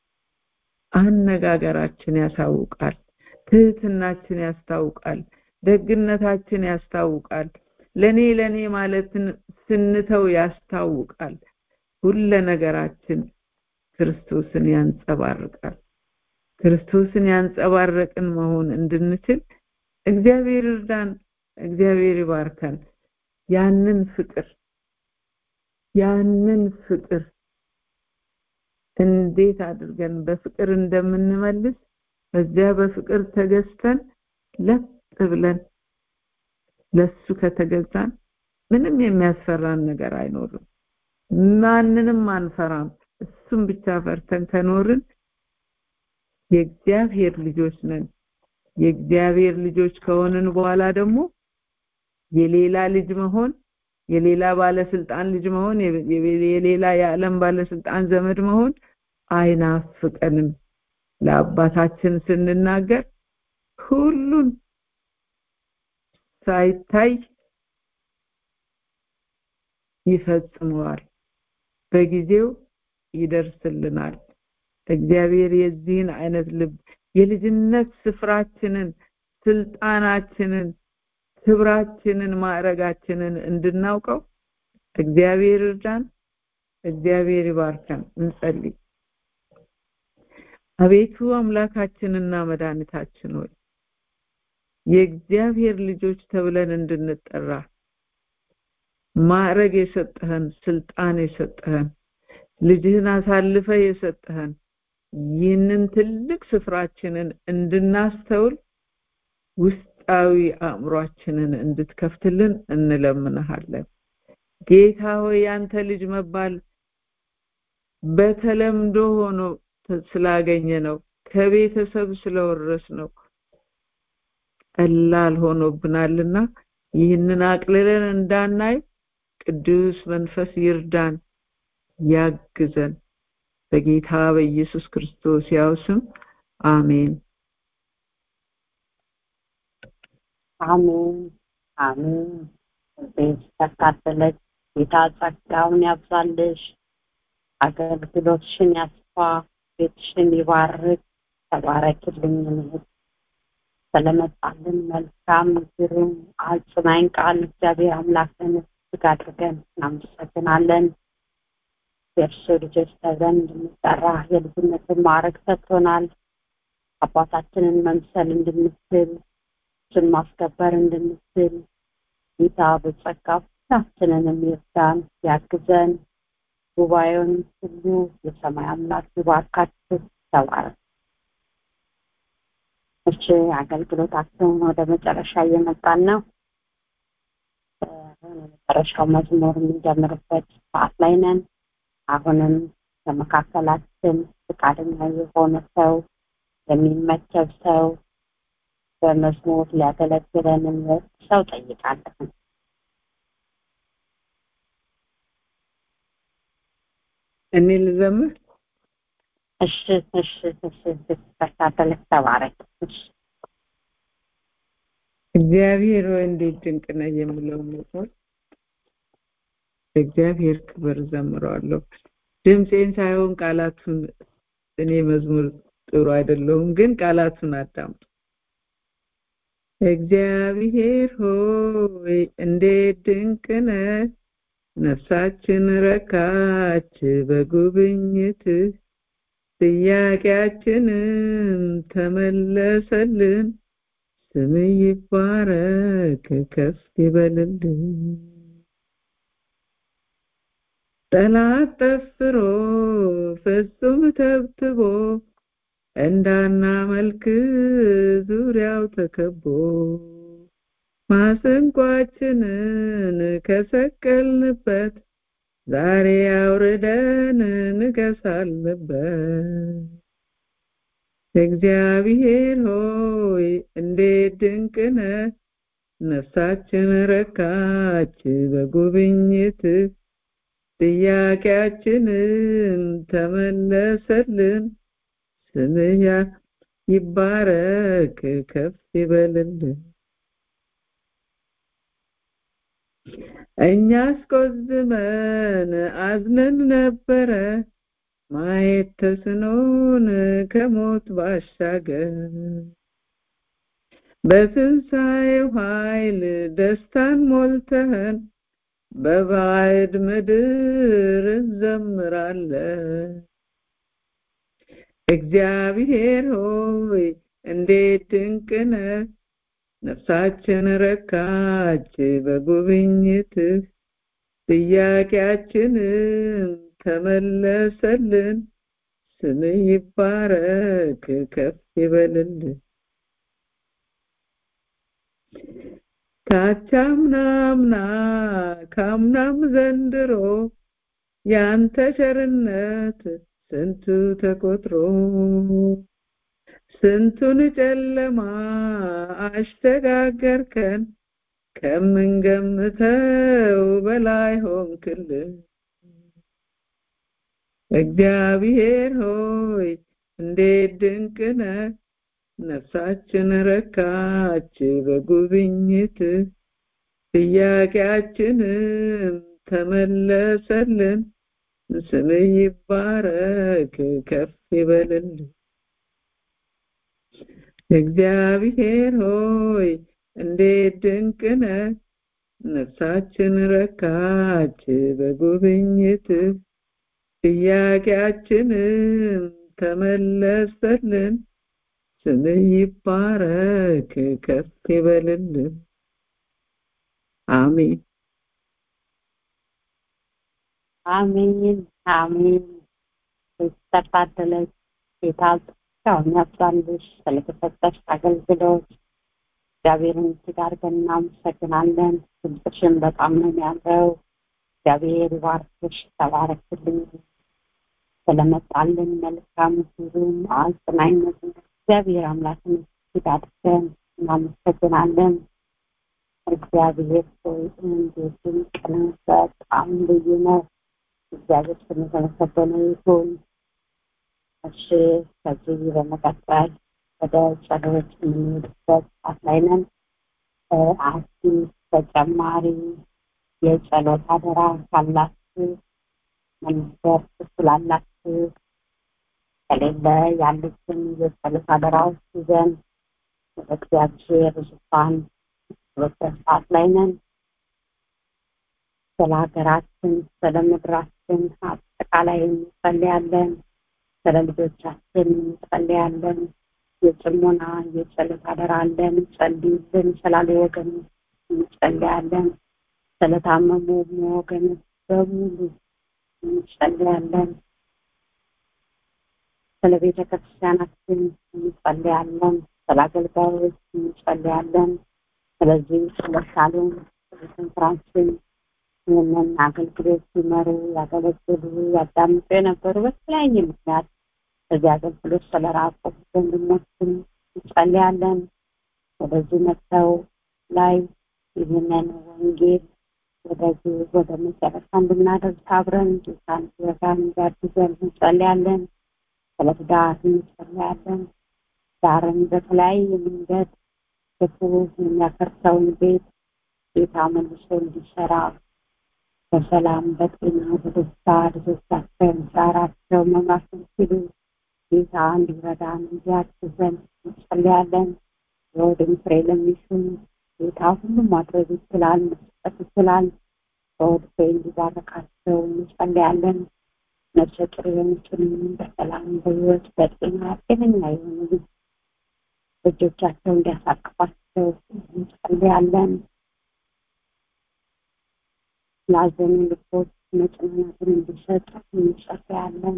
አነጋገራችን ያሳውቃል ትህትናችን ያስታውቃል ደግነታችን ያስታውቃል ለኔ ለኔ ማለትን ስንተው ያስታውቃል ሁለ ነገራችን ክርስቶስን ያንጸባርቃል ክርስቶስን ያንጸባረቅን መሆን እንድንችል እግዚአብሔር እርዳን እግዚአብሔር ይባርከን ያንን ፍቅር ያንን ፍቅር እንዴት አድርገን በፍቅር እንደምንመልስ በዚያ በፍቅር ተገዝተን ለጥ ብለን ለሱ ከተገዛን ምንም የሚያስፈራን ነገር አይኖርም ማንንም አንፈራም እሱም ብቻ ፈርተን ከኖርን የእግዚአብሔር ልጆች ነን የእግዚአብሔር ልጆች ከሆንን በኋላ ደግሞ የሌላ ልጅ መሆን የሌላ ባለስልጣን ልጅ መሆን የሌላ የዓለም ባለስልጣን ዘመድ መሆን አይናፍቀንም ለአባታችን ስንናገር ሁሉን ሳይታይ ይፈጽመዋል በጊዜው ይደርስልናል እግዚአብሔር የዚህን አይነት ልብ የልጅነት ስፍራችንን ስልጣናችንን ክብራችንን ማዕረጋችንን እንድናውቀው እግዚአብሔር እርዳን እግዚአብሔር ይባርከን እንጸልይ አቤቱ አምላካችንና መድኃኒታችን ሆይ የእግዚአብሔር ልጆች ተብለን እንድንጠራ ማዕረግ የሰጠህን ስልጣን የሰጠህን ልጅህን አሳልፈ የሰጠህን ይህንን ትልቅ ስፍራችንን እንድናስተውል ውስጣዊ አእምሯችንን እንድትከፍትልን እንለምንሃለን ጌታ ሆይ ያንተ ልጅ መባል በተለምዶ ሆኖ ስላገኘ ነው ከቤተሰብ ስለወረስ ነው ቀላል ሆኖብናልና ይህንን አቅልለን እንዳናይ ቅዱስ መንፈስ ይርዳን ያግዘን በጌታ በኢየሱስ ክርስቶስ ያው ስም አሜን አሜን አሜን ቤት ተካተለች ጌታ ጸጋውን ያብዛልሽ አገልግሎትሽን ያስፋ ቤትሽን ይባርክ ተባረክልኝ እህት ስለመጣልን መልካም ግሩም አጽናኝ ቃል እግዚአብሔር አምላክን እጅግ አድርገን እናመሰግናለን የእርሱ ልጆች ተብለን እንድንጠራ የልጅነትን ማዕረግ ሰጥቶናል አባታችንን መምሰል እንድንችል እሱን ማስከበር እንድንችል ጌታ በጸጋ ሁላችንንም ይርዳን ያግዘን ጉባኤውን ሁሉ የሰማይ አምላክ ይባርካችሁ ተባረክ እሺ አገልግሎታቸውን ወደ መጨረሻ እየመጣን ነው የመጨረሻው መዝሙር የምንጀምርበት ሰዓት ላይ ነን አሁንም ከመካከላችን ፈቃደኛ የሆነ ሰው የሚመቸብ ሰው በመዝሙር ሊያገለግለን ሰው ጠይቃለሁ እኔ ልዘምር እሺ እሺ እሺ ተከታተለች ተባረክ እሺ እግዚአብሔር ወይ እንዴት ድንቅ ነው የምለው መዝሙር እግዚአብሔር ክብር ዘምረዋለሁ ድምፄን ሳይሆን ቃላቱን እኔ መዝሙር ጥሩ አይደለሁም ግን ቃላቱን አዳምጡ እግዚአብሔር ሆይ እንዴት ድንቅ ነህ ነፍሳችን ረካች በጉብኝት ጥያቄያችንም ተመለሰልን ስም ይባረክ ከፍ ይበልልን ጠላት ጠፍሮ ፍጹም ተብትቦ እንዳናመልክ ዙሪያው ተከቦ ማሰንቋችንን ከሰቀልንበት ዛሬ አውርደን ንገሳልበት እግዚአብሔር ሆይ እንዴት ድንቅ ነህ ነፍሳችን ረካች በጉብኝት ጥያቄያችንን ተመለሰልን ስምህ ይባረክ ከፍ ይበልልን እኛ አስቆዝመን አዝነን ነበረ ማየት ተስኖን ከሞት ባሻገር በትንሣኤው ኃይል ደስታን ሞልተህን በባዕድ ምድር እንዘምራለን እግዚአብሔር ሆይ እንዴት ድንቅ ነህ ነፍሳችን ረካች በጉብኝትህ ጥያቄያችንን ተመለሰልን ስምህ ይባረክ ከፍ ይበልልን ካቻምናምና ካምናም ዘንድሮ ያንተ ቸርነት ስንቱ ተቆጥሮ ስንቱን ጨለማ አሸጋገርከን ከምንገምተው በላይ ሆንክልን እግዚአብሔር ሆይ እንዴት ድንቅ ነህ ነፍሳችን ረካች በጉብኝት ጥያቄያችንም ተመለሰልን ስምህ ይባረክ ከፍ ይበልልን እግዚአብሔር ሆይ እንዴት ድንቅ ነህ ነፍሳችን ረካች በጉብኝት ጥያቄያችንም ተመለሰልን ስምህ ይባረክ ከፍ ይበልልን አሜን አሜን አሜን ተታደለች ጌታ ጸጋውን ያብዛልሽ ስለተሰጠሽ አገልግሎት እግዚአብሔርን እጅግ አድርገን እናመሰግናለን። ድምፅሽን በጣም ነው ያለው። እግዚአብሔር ይባርክሽ፣ ተባረክልኝ። ስለመጣልን መልካም ሁሉም አጽናኝነት እግዚአብሔር አምላክን እጅግ አድርገን እናመሰግናለን። እግዚአብሔር ሆይ እንዴት ድንቅ ነው! በጣም ልዩ ነው። እግዚአብሔር ስም የተመሰገነ ይሁን። እሺ ከዚህ በመቀጠል ወደ ጸሎት የምንሄድበት ሰዓት ላይ ነን። አዲስ ተጨማሪ የጸሎት አደራ ካላችሁ መንበር ትችላላችሁ። ከሌለ ያሉትን የጸሎት አደራዎች ይዘን ወደ እግዚአብሔር ዙፋን በበት ሰዓት ላይ ነን። ስለ ሀገራችን፣ ስለ ምድራችን አጠቃላይ እንጸልያለን። ስለ ልጆቻችን እንጸልያለን። የጽሞና የጸሎት አደራ አለን። ጸልዩልን ስላሉ ወገን እንጸልያለን። ስለታመሙ ወገን በሙሉ እንጸልያለን። ስለ ቤተ ክርስቲያናችን እንጸልያለን። ስለ አገልጋዮች እንጸልያለን። ስለዚህ ስለ ሳሎን ስለ ኮንፍራንስን ይህንን አገልግሎት ሲመሩ ያገለግሉ ያዳምጡ የነበሩ በተለያየ ምክንያት በዚህ አገልግሎት ስለራቁ ወንድሞችን እንጸልያለን። ወደዚህ መጥተው ላይ ይህንን ወንጌል ወደዚህ ወደ መጨረሻ እንድናደርስ አብረን ጌታን ሲረዳን እንዲያግዘን እንጸልያለን። ስለ ትዳር እንጸልያለን። ዳርን በተለያየ መንገድ ክፉ የሚያፈርሰውን ቤት ጌታ መልሶ እንዲሰራ በሰላም በጤና በደስታ ልጆቻቸውን ዛራቸው መምራት ሲሉ ጌታ እንዲረዳን እንዲያግዘን እንጸልያለን። የወድን ፍሬ ለሚሹም ጌታ ሁሉም ማድረግ ይችላል፣ መስጠት ይችላል። በወድ ፍሬ እንዲባረካቸው እንጸልያለን። ነፍሰ ጡር የሆኑትንም በሰላም በሕይወት በጤና ጤነኛ የሆኑ ልጆቻቸው እንዲያሳቅፋቸው እንጸልያለን። ላዘኑ ልቦች መጽናናትን እንዲሰጥ እንጸልያለን።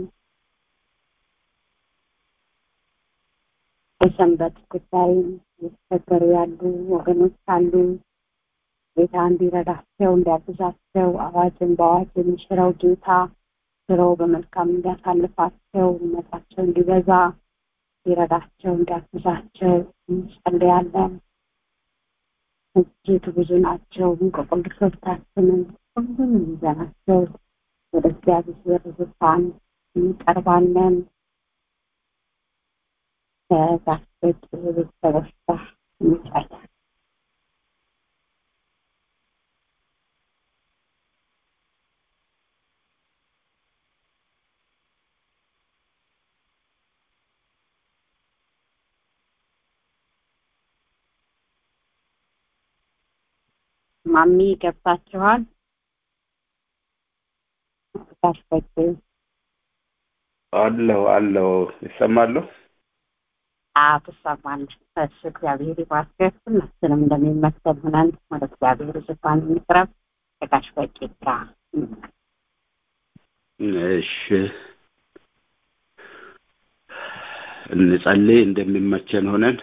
በሰንበት ጉዳይም የተቸገሩ ያሉ ወገኖች አሉ። ጌታ እንዲረዳቸው እንዲያግዛቸው አዋጅን በአዋጅ የሚሽረው ጌታ ሽረው በመልካም እንዲያሳልፋቸው እምነታቸው እንዲበዛ ሊረዳቸው እንዲያግዛቸው እንጸልያለን። እጅግ ብዙ ናቸው። እንቆቅልሾቻችንን ሁሉንም ይዘናቸው ወደ እግዚአብሔር ዙፋን እንቀርባለን። ከጋስበት ቤተሰቦች ጋር እንጸልያለን። ማሚ ገብታችኋል? ጋስበት አለሁ አለሁ ይሰማለሁ። አዎ ትሰማለህ። እሺ እግዚአብሔር ይባርክህ። ሁላችንም እንደሚመስል ሆነን ወደ እግዚአብሔር ዙፋን እንቅረብ። ከጋሽ በቂ ጋር እሺ እንጸልይ እንደሚመቸን ሆነን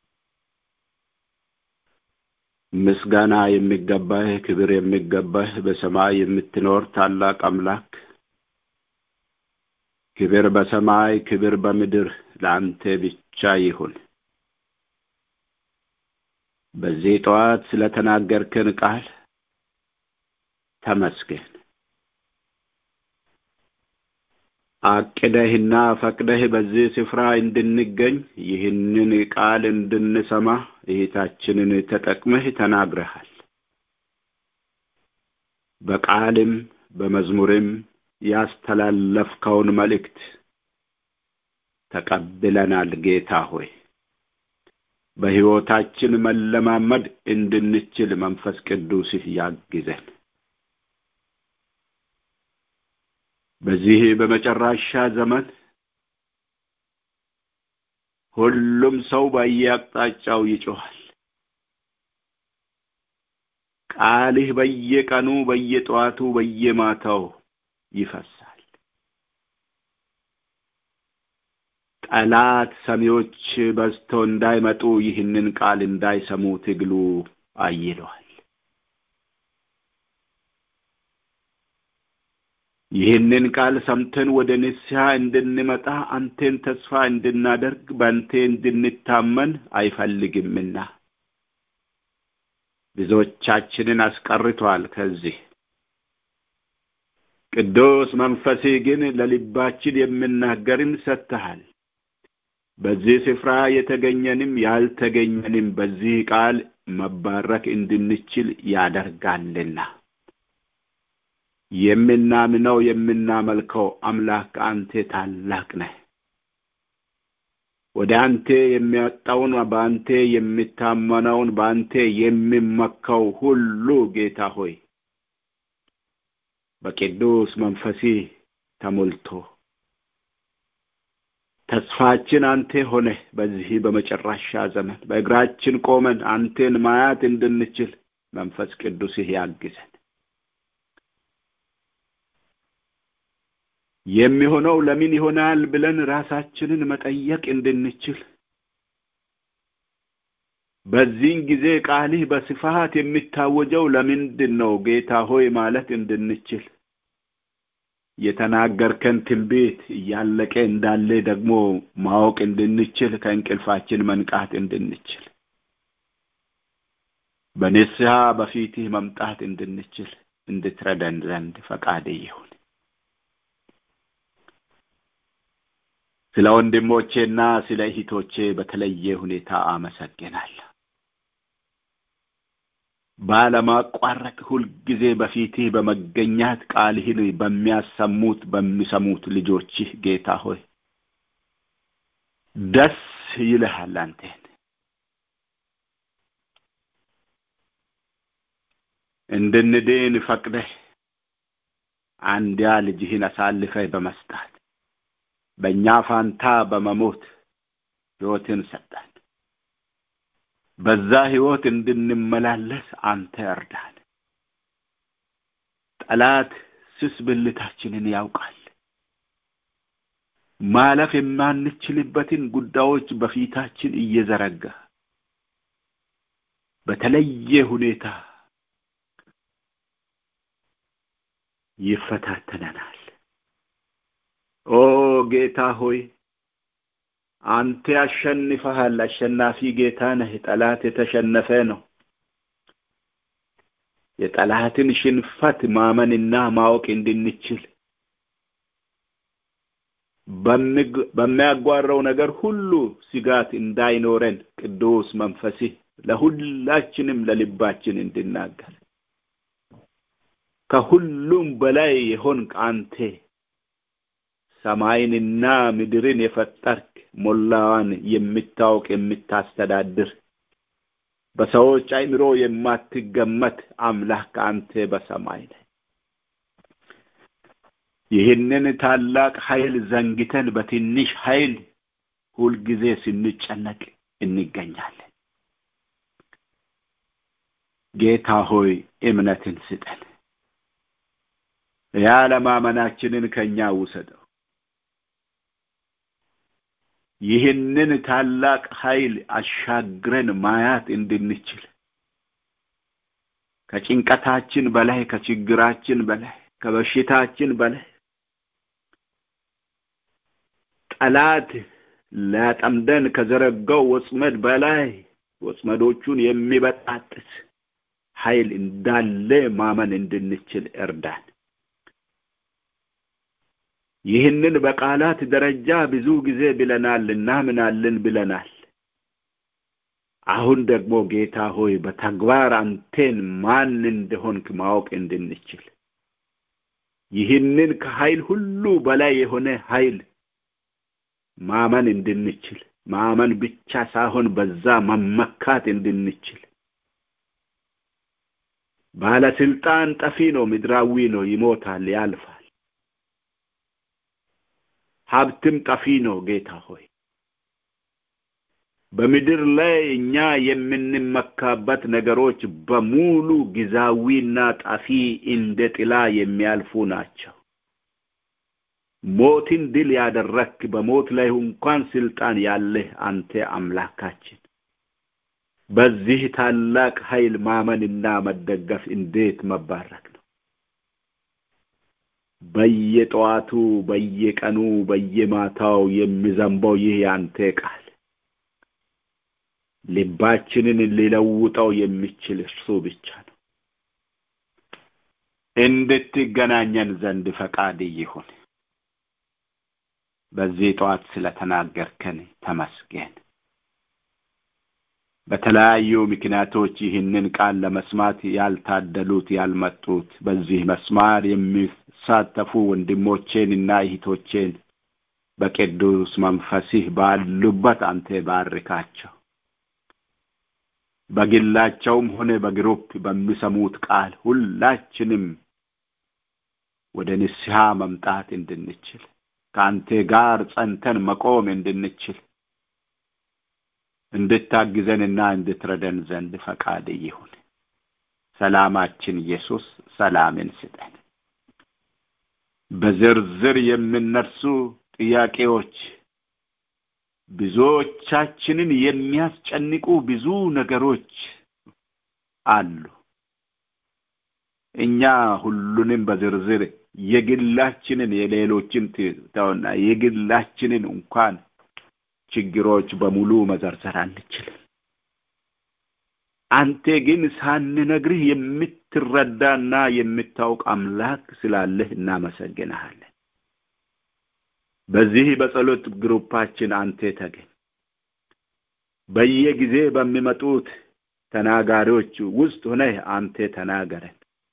ምስጋና የሚገባህ ክብር የሚገባህ በሰማይ የምትኖር ታላቅ አምላክ ክብር በሰማይ ክብር በምድር ለአንተ ብቻ ይሁን። በዚህ ጠዋት ስለተናገርከን ቃል ተመስገን። አቅደህና ፈቅደህ በዚህ ስፍራ እንድንገኝ ይህንን ቃል እንድንሰማ እህታችንን ተጠቅመህ ተናግረሃል። በቃልም በመዝሙርም ያስተላለፍከውን መልእክት ተቀብለናል። ጌታ ሆይ በሕይወታችን መለማመድ እንድንችል መንፈስ ቅዱስህ ያግዘን። በዚህ በመጨረሻ ዘመን ሁሉም ሰው በየአቅጣጫው ይጮኻል። ቃልህ በየቀኑ በየጠዋቱ በየማታው ይፈሳል። ጠላት ሰሚዎች በዝተው እንዳይመጡ ይህንን ቃል እንዳይሰሙ ትግሉ አይለዋል። ይህንን ቃል ሰምተን ወደ ንስሐ እንድንመጣ አንቴን ተስፋ እንድናደርግ በአንቴ እንድንታመን አይፈልግምና ብዙዎቻችንን አስቀርቷል። ከዚህ ቅዱስ መንፈሴ ግን ለልባችን የምናገርን ሰጥተሃል። በዚህ ስፍራ የተገኘንም ያልተገኘንም በዚህ ቃል መባረክ እንድንችል ያደርጋልና የምናምነው የምናመልከው አምላክ አንተ ታላቅ ነህ። ወደ አንተ የሚያወጣውን በአንተ የሚታመነውን በአንተ የሚመካው ሁሉ ጌታ ሆይ በቅዱስ መንፈሲ ተሞልቶ ተስፋችን አንተ ሆነ በዚህ በመጨረሻ ዘመን በእግራችን ቆመን አንቴን ማያት እንድንችል መንፈስ ቅዱስህ ያግዘን። የሚሆነው ለምን ይሆናል ብለን ራሳችንን መጠየቅ እንድንችል በዚህን ጊዜ ቃልህ በስፋት የሚታወጀው ለምንድን ነው ጌታ ሆይ ማለት እንድንችል የተናገርከን ትንቢት እያለቀ እንዳለ ደግሞ ማወቅ እንድንችል ከእንቅልፋችን መንቃት እንድንችል በንስሐ በፊትህ መምጣት እንድንችል እንድትረደን ዘንድ ፈቃድ ይሁን። ስለ ወንድሞቼና ስለ እህቶቼ በተለየ ሁኔታ አመሰግናለሁ። ባለማቋረጥ ሁልጊዜ በፊትህ በመገኛት ቃልህን በሚያሰሙት በሚሰሙት ልጆችህ ጌታ ሆይ ደስ ይልሃል አንተን እንድንድን ፈቅደህ አንድያ ልጅህን አሳልፈህ በመስጣት በእኛ ፋንታ በመሞት ሕይወትን ሰጠን። በዛ ሕይወት እንድንመላለስ አንተ እርዳን። ጠላት ስስ ብልታችንን ያውቃል። ማለፍ የማንችልበትን ጉዳዮች በፊታችን እየዘረጋ በተለየ ሁኔታ ይፈታተነናል። ኦ ጌታ ሆይ አንተ ያሸንፈሃል። አሸናፊ ጌታ ነህ። ጠላት የተሸነፈ ነው። የጠላትን ሽንፈት ማመንና ማወቅ እንድንችል በሚያጓራው ነገር ሁሉ ስጋት እንዳይኖረን ቅዱስ መንፈስህ ለሁላችንም ለልባችን እንድናገር ከሁሉም በላይ የሆንክ አንተ ሰማይንና ምድርን የፈጠርክ ሞላዋን የምታውቅ የምታስተዳድር በሰዎች አእምሮ የማትገመት አምላክ አንተ በሰማይ ነህ። ይህንን ታላቅ ኃይል ዘንግተን በትንሽ ኃይል ሁልጊዜ ስንጨነቅ እንገኛለን። ጌታ ሆይ እምነትን ስጠን። ያለማመናችንን ከኛ ውሰደው። ይህንን ታላቅ ኃይል አሻግረን ማያት እንድንችል ከጭንቀታችን በላይ ከችግራችን በላይ ከበሽታችን በላይ ጠላት ሊያጠምደን ከዘረጋው ወጥመድ በላይ ወጥመዶቹን የሚበጣጥስ ኃይል እንዳለ ማመን እንድንችል እርዳን። ይህንን በቃላት ደረጃ ብዙ ጊዜ ብለናል፣ እናምናለን ብለናል። አሁን ደግሞ ጌታ ሆይ በተግባር አንቴን ማን እንደሆንክ ማወቅ እንድንችል ይህንን ከኃይል ሁሉ በላይ የሆነ ኃይል ማመን እንድንችል ማመን ብቻ ሳይሆን በዛ መመካት እንድንችል ባለስልጣን ጠፊ ነው፣ ምድራዊ ነው፣ ይሞታል፣ ያልፋል። ሀብትም ጠፊ ነው። ጌታ ሆይ በምድር ላይ እኛ የምንመካበት ነገሮች በሙሉ ጊዜያዊና ጠፊ እንደ ጥላ የሚያልፉ ናቸው። ሞትን ድል ያደረክ በሞት ላይ እንኳን ስልጣን ያለህ አንተ አምላካችን በዚህ ታላቅ ኃይል ማመንና መደገፍ እንዴት መባረክ ነው በየጠዋቱ በየቀኑ በየማታው የሚዘንበው ይህ ያንተ ቃል ልባችንን ሊለውጠው የሚችል እርሱ ብቻ ነው እንድትገናኘን ዘንድ ፈቃድ ይሁን በዚህ ጠዋት ስለተናገርከን ተመስገን በተለያዩ ምክንያቶች ይህንን ቃል ለመስማት ያልታደሉት ያልመጡት በዚህ መስማር የሚሳተፉ ወንድሞቼንና እህቶቼን በቅዱስ መንፈስህ ባሉበት አንተ ባርካቸው በግላቸውም ሆነ በግሩፕ በሚሰሙት ቃል ሁላችንም ወደ ንስሐ መምጣት እንድንችል ከአንተ ጋር ጸንተን መቆም እንድንችል እንድታግዘንና እንድትረደን ዘንድ ፈቃድ ይሁን ሰላማችን ኢየሱስ ሰላምን ስጠን በዝርዝር የምነርሱ ጥያቄዎች ብዙዎቻችንን የሚያስጨንቁ ብዙ ነገሮች አሉ እኛ ሁሉንም በዝርዝር የግላችንን የሌሎችን ተውና የግላችንን እንኳን ችግሮች በሙሉ መዘርዘር አንችልም አንተ ግን ሳንነግርህ የምትረዳና የምታውቅ አምላክ ስላለህ እናመሰግንሃለን በዚህ በጸሎት ግሩፓችን አንተ ተገኝ በየጊዜ በሚመጡት ተናጋሪዎች ውስጥ ሆነህ አንተ ተናገረን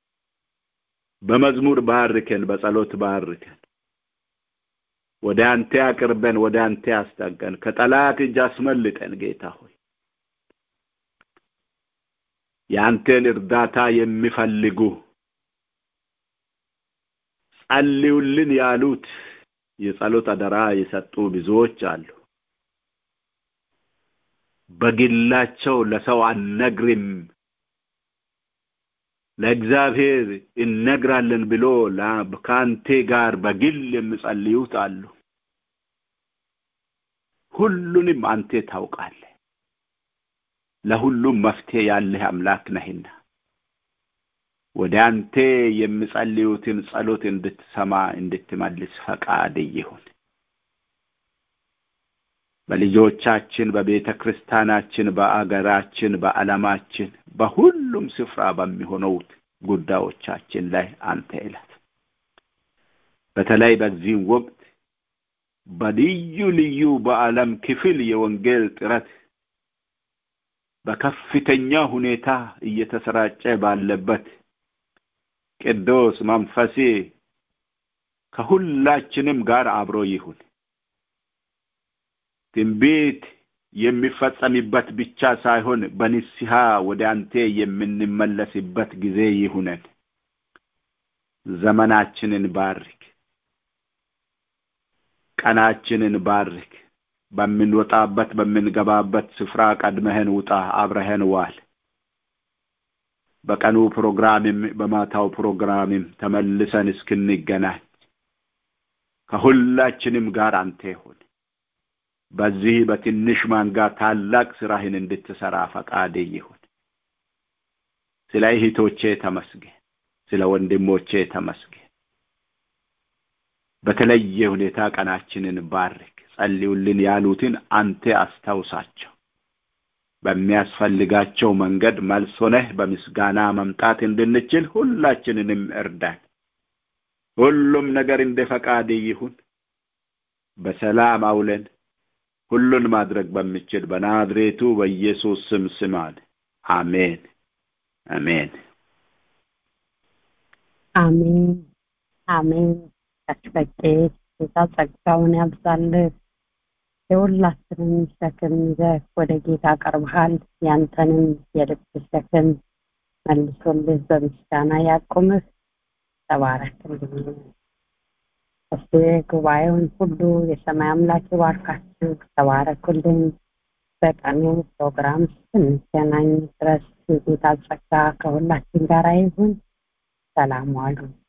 በመዝሙር ባርከን በጸሎት ባርከን ወደ አንተ አቅርበን ወደ አንተ አስጠገን ከጠላት እጅ አስመልጠን ጌታ ሆይ የአንተን እርዳታ የሚፈልጉ ጸልዩልን ያሉት የጸሎት አደራ የሰጡ ብዙዎች አሉ በግላቸው ለሰው አነግርም ለእግዚአብሔር እነግራለን ብሎ ከአንቴ ጋር በግል የሚጸልዩት አሉ ሁሉንም አንቴ ታውቃለ ለሁሉም መፍትሄ ያለህ አምላክ ነህና ወደ አንተ የሚጸልዩትን ጸሎት እንድትሰማ እንድትመልስ ፈቃድ ይሁን በልጆቻችን በቤተ ክርስቲያናችን በአገራችን በዓለማችን በሁሉም ስፍራ በሚሆነውት ጉዳዮቻችን ላይ አንተ እለት በተለይ በዚህም ወቅት በልዩ ልዩ በዓለም ክፍል የወንጌል ጥረት በከፍተኛ ሁኔታ እየተሰራጨ ባለበት ቅዱስ መንፈሴ ከሁላችንም ጋር አብሮ ይሁን ትንቢት የሚፈጸምበት ብቻ ሳይሆን በንስሐ ወደ አንተ የምንመለስበት ጊዜ ይሁነን ዘመናችንን ባርክ ቀናችንን ባርክ በምንወጣበት በምንገባበት ስፍራ ቀድመህን ውጣ አብረህን ዋል በቀኑ ፕሮግራምም በማታው ፕሮግራምም ተመልሰን እስክንገናኝ ከሁላችንም ጋር አንተ ይሁን በዚህ በትንሽ ማንጋ ታላቅ ስራህን እንድትሰራ ፈቃድ ይሁን ስለ እህቶቼ ተመስገን ስለ ወንድሞቼ ተመስገን በተለየ ሁኔታ ቀናችንን ባርክ ጸልዩልን ያሉትን አንተ አስታውሳቸው በሚያስፈልጋቸው መንገድ መልስ ሆነህ በምስጋና መምጣት እንድንችል ሁላችንንም እርዳን ሁሉም ነገር እንደ ፈቃድ ይሁን በሰላም አውለን ሁሉን ማድረግ በሚችል በናዝሬቱ በኢየሱስ ስም ስማል አሜን አሜን አሜን አሜን ቀጭበቄ ጌታ ጸጋውን ያብዛልህ የሁላችንም ሸክም ይዘህ ወደ ጌታ ቀርበሃል ያንተንም የልብ ሸክም መልሶልህ በምስጋና ያቁምህ ተባረክልኝ እስ ጉባኤውን ሁሉ የሰማይ አምላክ ይባርካችሁ ተባረኩልን በቀኑ ፕሮግራም ስንገናኝ ድረስ የጌታ ጸጋ ከሁላችን ጋር ይሁን ሰላም ዋሉ